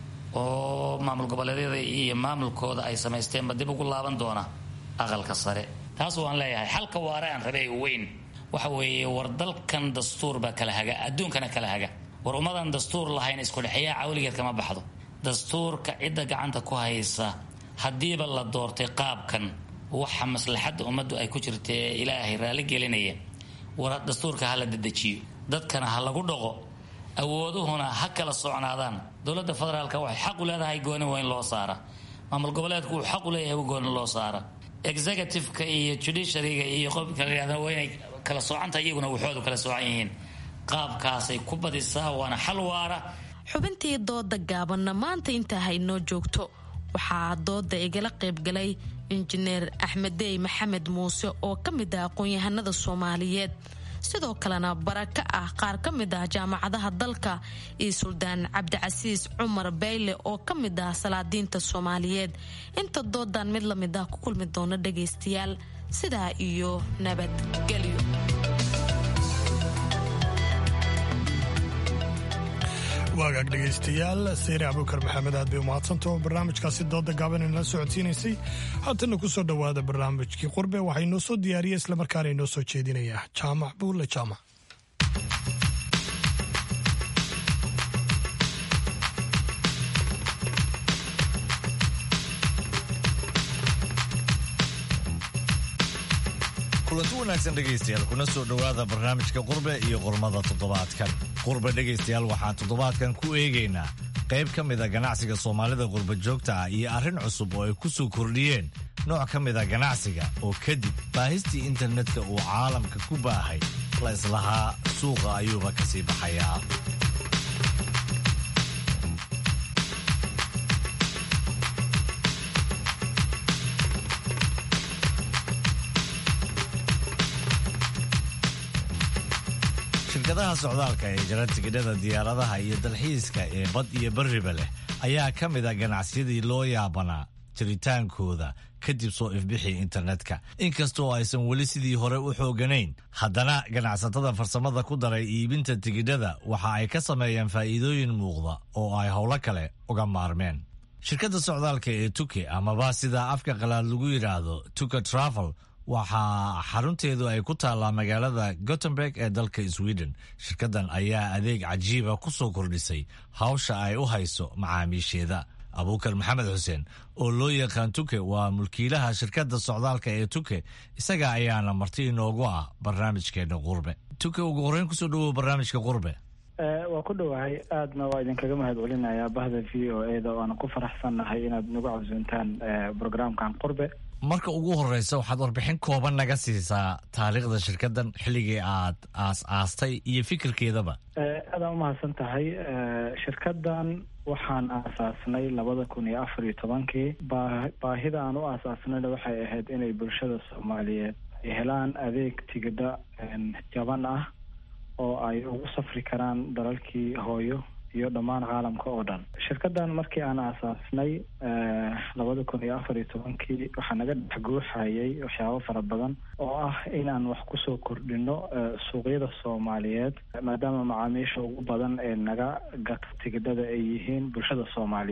oo maamul goboleedyada iyo maamulkooda ay samaysteenba dib ugu laaban doona aqalka sare taas waan leeyahay xalka waare aan rabay weyn waxa weeye war dalkan dastuur baa kala haga adduunkana kala haga war ummadan dastuur lahayn iskudhexeeyaa cawligeed kama baxdo dastuurka cidda gacanta ku haysa haddiiba la doortay qaabkan waxa maslaxadda ummaddu ay ku jirta ee ilaahay raalli gelinaya war dastuurka ha la dedejiyo dadkana ha lagu dhaqo awooduhuna ha kala socnaadaan dowladda federaalka waxay xaq u leedahay gooni waa in loo saara maamul goboleedku uu xaq u leeyahay gooni loo saara executiveka iyo judiciaryga iyo qofka la yihahda waa inay kala soocanta iyaguna waxoodu kala soocan yihiin qaabkaasay ku badisaa waana xal waara xubintii dooda gaabanna maanta intaa haynoo joogto waxaa dooda igala qaybgalay injineer axmeddey maxamed muuse oo ka mid ah aqoon-yahanada soomaaliyeed sidoo kalena baraka ah qaar ka mid ah jaamacadaha dalka iyo suldaan cabdicasiis cumar bayle oo ka mid ah salaadiinta soomaaliyeed inta doodan mid la mid ah ku kulmi doona dhagaystayaal sidaa iyo nabadgelyo waagaag dhegaystayaal seyre abukar maxamed aad bay umahadsantaho barnaamijkaasi dooda gaaban inala socodsiinaysay haatana ku soo dhowaada barnaamijkii qurbe waxaa inoo soo diyaariya islamarkaana inoo soo jeedinaya jaamac buulle jaamac kulanti wanaagsan dhegaystayaal kuna soo dhowaada barnaamijka qurbe iyo qormada toddobaadkan qurbe dhegaystayaal waxaan toddobaadkan ku eegaynaa qayb ka mida ganacsiga soomaalida qurba joogta ah iyo arrin cusub oo ay ku soo kordhiyeen nooc ka mida ganacsiga oo kadib baahistii internetka uu caalamka ku baahay la islahaa suuqa ayuuba ka sii baxayaa shirkadaha socdaalka ee jara tigidhada diyaaradaha iyo dalxiiska ee bad iyo bariba leh ayaa ka mid a ganacsiyadii loo yaabanaa jiritaankooda kadib soo ifbixii internetka inkastoo aysan weli sidii hore u xooganayn haddana ganacsatada farsamada ku daray iibinta tigidhada waxa ay ka sameeyeen faa'iidooyin muuqda oo ay howlo kale uga maarmeen shirkadda socdaalka ee tuke amaba sida afka qalaad lagu yidhaahdo tuke travel waxaa xarunteedu ay ku taallaa magaalada gotemburg ee dalka sweden shirkaddan ayaa adeeg cajiiba ku soo kordhisay hawsha ay u hayso macaamiisheeda abuukar maxamed xuseen oo loo yaqaan tuke waa mulkiilaha shirkadda socdaalka ee tuke isaga ayaana marti inoogu ah barnaamijkeena qurbe tuke ugu horreyn kusoo dhawow barnaamijka qurbe waa ku dhowahay aadna waa idinkaga mahad celinayaa bahda v o e da waana ku faraxsannahay inaad nagu casuuntaan brograamkan qurbe marka ugu horeysa waxaad warbixin kooban naga siisaa taariikhda shirkaddan xilligii aad aas aastay iyo fikirkeedaba aadaan umahadsan tahay shirkaddan waxaan aasaasnay labada kun iyo afar iyo tobankii baa baahida aan u aasaasnayna waxay ahayd inay bulshada soomaaliyeed ay helaan adeeg tigidha jaban ah oo ay ugu safri karaan dalalkii hooyo iyo dhammaan caalamka oo dhan shirkaddan markii aan aasaasnay labada kun iyo afar iyo tobankii waxaa naga dhex guuxayay waxyaabo fara badan oo ah inaan wax kusoo kordhino suuqyada soomaaliyeed maadaama macaamiisha ugu badan ee naga gata tigidhada ay yihiin bulshada soomaaliyeed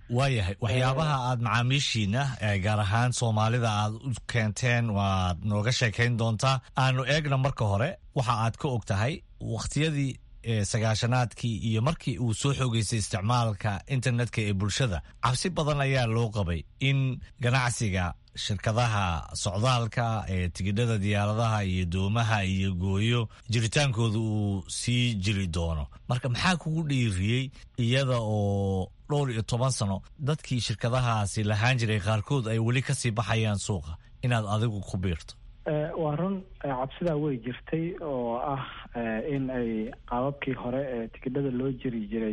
waayahay waxyaabaha aad macaamiishiina gaar ahaan soomaalida aad u keenteen waad nooga sheekayn doontaa aanu eegna marka hore waxa aad ka og tahay wakhtiyadii sagaashanaadkii iyo markii uu soo xoogeystay isticmaalka internetka ee bulshada cabsi badan ayaa loo qabay in ganacsiga shirkadaha socdaalka ee tigidhada diyaaradaha iyo doomaha iyo gooyo jiritaankooda uu sii jiri doono marka maxaa kugu dhiiriyey iyada oo dhowr iyo toban sano dadkii shirkadahaasi lahaan jiray qaarkood ay weli kasii baxayaan suuqa inaad adigu ku biirto waa run cabsidaa way jirtay oo ah in ay qaababkii hore ee tigidhada loo jiri jiray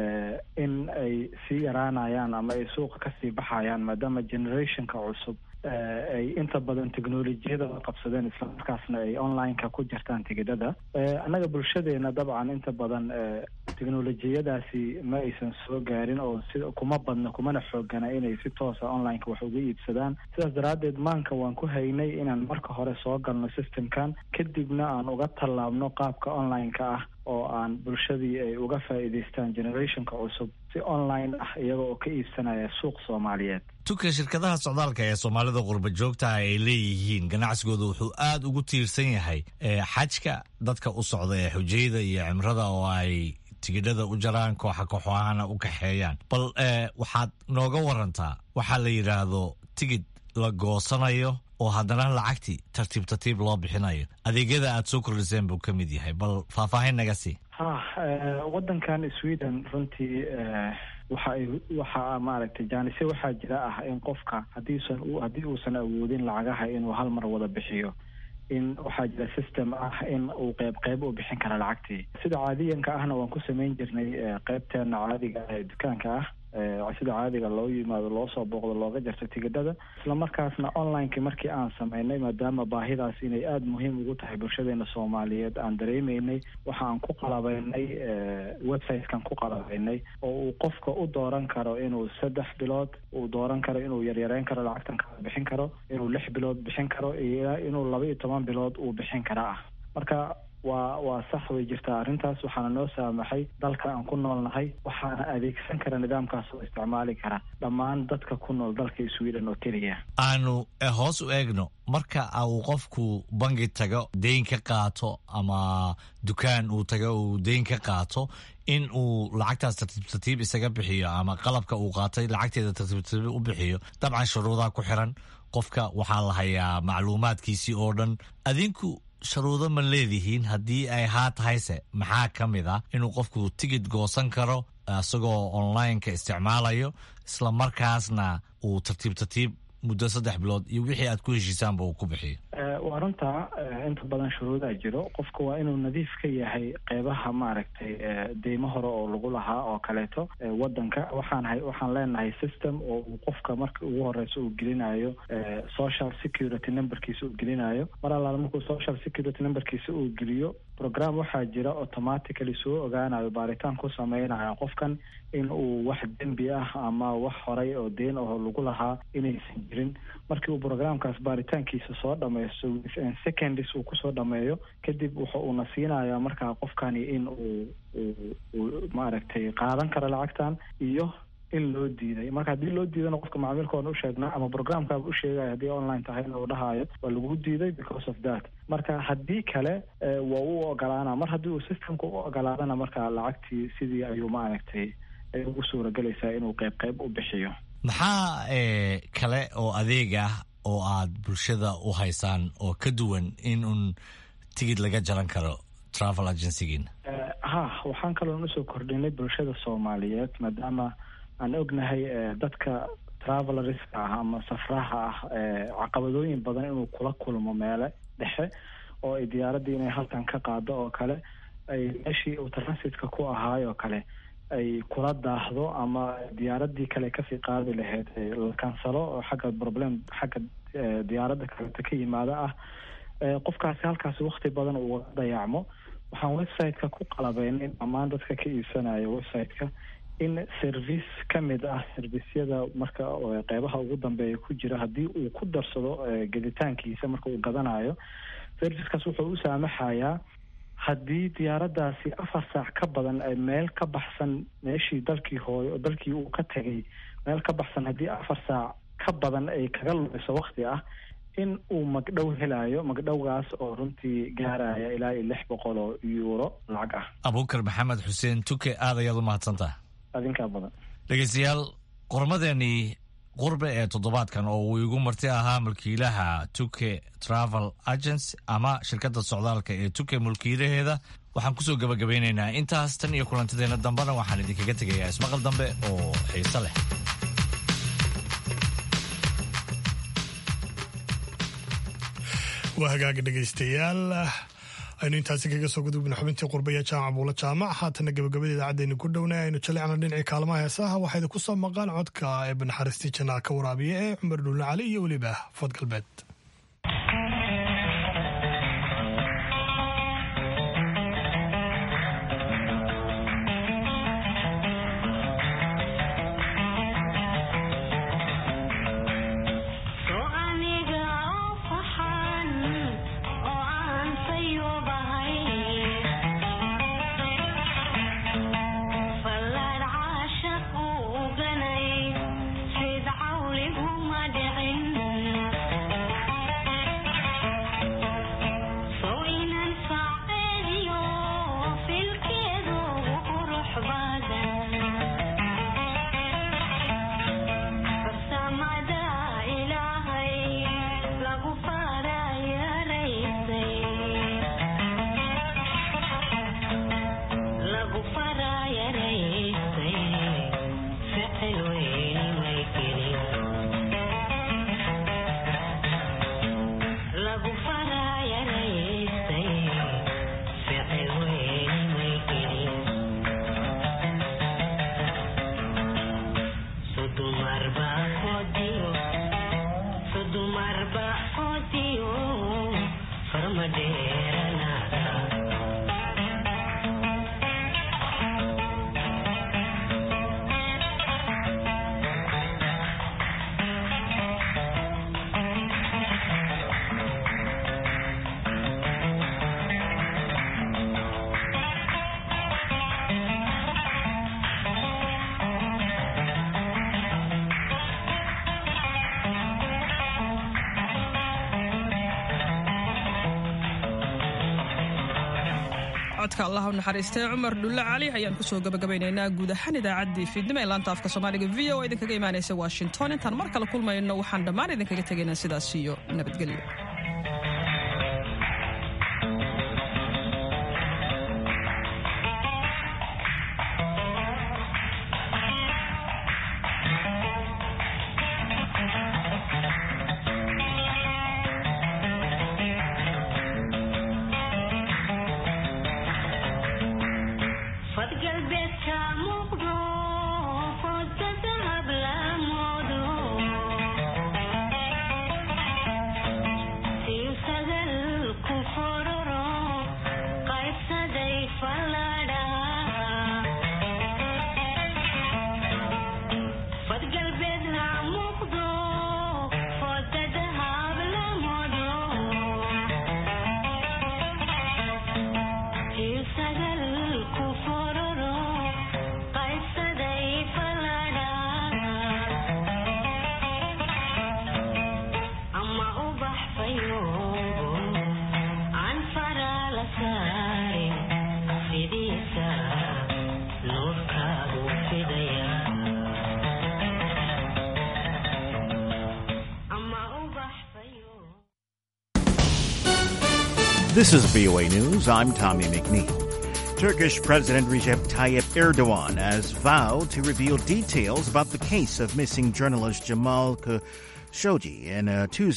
in ay sii yaraanayaan ama ay suuqa kasii baxayaan maadaama generationka cusub ay inta badan technolojiyada qabsadeen islamarkaasna ay online-ka ku jirtaan tigidhada annaga bulshadeena dabcan inta badan technolojiyadaasi ma aysan soo gaarin oo si kuma badna kumana xoogana inay si toosa online-ka wax uga iibsadaan sidaas daraaddeed maanka waan ku haynay inaan marka hore soo galno systemkan kadibna aan uga tallaabno qaabka online-ka ah oo aan bulshadii ay uga faa'iidaystaan generationka cusub si online ah iyaga oo ka iibsanaya suuq soomaaliyeed tuka shirkadaha socdaalka ee soomaalida qurba joogtaha ay leeyihiin ganacsigooda wuxuu aada ugu tiirsan yahay xajka dadka u socda ee xujayada iyo cimrada oo ay tigidhada u jaraan kooxa kooxahana u kaxeeyaan bal waxaad nooga warantaa waxaa la yidhaahdo tigid la goosanayo oo haddana lacagtii tartiib tartiib loo bixinayo adeegyada aad soo kordhiseen buu ka mid yahay bal faahfaahin naga sii ha waddankan sweden runtii waxa ay waxa maaragtay jaanisye waxaa jira ah in qofka haddiisan haddii uusan awoodin lacagaha inuu hal mar wada bixiyo in waxaa jira system ah in uu qeyb qeyb u bixin kara lacagtii sida caadiyanka ahna waan ku samayn jirnay qeybteena caadiga ah ee dukaanka ah sida caadiga loo yimaado loo soo booqdo looga jarto tigidhada isla markaasna online-ki markii aan sameynay maadaama baahidaas inay aada muhiim ugu tahay bulshadeena soomaaliyeed aan dareemeynay waxa aan ku qalabeynay website-kan ku qalabeynay oo uu qofka u dooran karo inuu saddex bilood uu dooran karo inuu yaryareyn karo lacagtan kala bixin karo inuu lix bilood bixin karo iyo inuu laba iyo toban bilood uu bixin kara ah marka waa waa sax way jirtaa arrintaas waxaana noo saamaxay dalka aan ku noolnahay waxaana adeegsan kara nidaamkaas oo isticmaali kara dhammaan dadka ku nool dalka sweden oo keliya aanu hoos u eegno marka uu qofku bangi tago deyn ka qaato ama dukaan uu tago uu deyn ka qaato in uu lacagtaas tartiib tartiib isaga bixiyo ama qalabka uu qaatay lacagteeda tartiib tartiib u bixiyo dabcan shuruudaha ku xiran qofka waxaa la hayaa macluumaadkiisii oo dhan adinku sharuudo ma leedihiin haddii ay haa tahayse maxaa ka mid ah inuu qofku tigid goosan karo isagoo online-ka isticmaalayo isla markaasna uu tartiib tartiib muddo saddex bilood iyo wixii aad ku heshiisaanba uu ku bixiyo waa runtaa inta badan shuruudaa jiro qofka waa inuu nadiif ka yahay qeybaha maaragtay deymo hore oo lagu lahaa oo kaleeto wadanka waxaan hay waxaan leenahay system oo uu qofka marka ugu horeysa uu gelinayo social security numberkiisa uu gelinayo mar allaala markuu social security numberkiisa uu geliyo program waxaa jira automatically soo ogaanayo baaritaan ku sameynayo qofkan in uu wax dembi ah ama wax horay oo deen aho lagu lahaa inaysan jirin markii uu programkaas baaritaankiisa soo dhameysto within seconds uu kusoo dhameeyo kadib wuxa uuna siinayaa markaa qofkani in uu uu maaragtay qaadan karo lacagtan iyo in loo diiday marka haddii loo diidana qofka macaamiilka waan u sheegnaa ama programkaaba u sheegaya haddii online tahayna uu dhahayo waa lagu diiday because of that marka haddii kale waa u ogolaana mar haddii uu systemka u ogolaadana marka lacagtii sidii ayuu maaragtay ay ugu suuragelaysaa inuu qeyb qeyb u bixiyo maxaa kale oo adeeg ah oo aad bulshada u haysaan oo ka duwan in un tigid laga jaran karo travel agencygiina ha waxaan kaloon usoo kordhinay bulshada soomaaliyeed maadaama aan ognahay dadka travelerska ah ama safraha ah caqabadooyin badan inuu kula kulmo meele dhexe oo ay diyaaraddii inay halkan ka qaado oo kale ay meeshii uu transitka ku ahaay oo kale ay kula daahdo ama diyaaraddii kale kasii qaadi lahayd la kansalo oo xagga problem xagga diyaaradda kaleta ka yimaada ah qofkaasi halkaasi wakti badan uu dayacmo waxaan website-ka ku qalabeynay dhammaan dadka ka iibsanaya website-ka in service ka mid ah servisyada marka qeybaha ugu dambeeya ku jira haddii uu ku darsado geditaankiisa marka uu gadanayo servicekaas wuxuu u saamaxayaa haddii diyaaraddaasi afar saac ka badan ay meel ka baxsan meeshii dalkii hooyo dalkii uu ka tegay meel ka baxsan haddii afar saac ka badan ay kaga lumiso wakti ah in uu magdhow helayo magdhowgaas oo runtii gaaraya ilaa iyo lix boqol oo yuuro lacag ah abuukar maxamed xuseen tuke aad ayaad u mahadsantaha adinkaa badan dhegeystayaal qormadeenii qurbe ee toddobaadkan oo uu igu marti ahaa mulkiilaha tuke travel agency ama shirkadda socdaalka ee tuke mulkiilaheeda waxaan kusoo gabagabeynaynaa intaas tan iyo kulantadeena dambena waxaan idinkaga tegayaa ismaqal dambe oo xiise leh waa hagaaga dhegaystayaal aynu intaasi kaga soo gudubna xubintii qurbaya jaamac buula jaamac haatana gabagabada idaacaddeenu ku dhowna aynu jalecna dhinacii kaalmaha heesaha waxaa idinku soo maqaan codka ee banaxariistii janaa ka waraabiya ee cumar dhuulna cali iyo weliba fad galbeed codka allah u naxariistay cumar dhulle cali ayaan kusoo gabagabaynaynaa guud ahaan idaacaddii fiidnimo ee laanta afka soomaaliga v o idinkaga imaanaysa washington intaan mar kale kulmayno waxaan dhammaan idinkaga tegaynaa sidaas iyo nabadgelyo This is VOA News. I'm Tommy McNeil. Turkish President Recep Tayyip Erdogan has vowed to reveal details about the case of missing journalist Jamal Khashoggi in a Tuesday.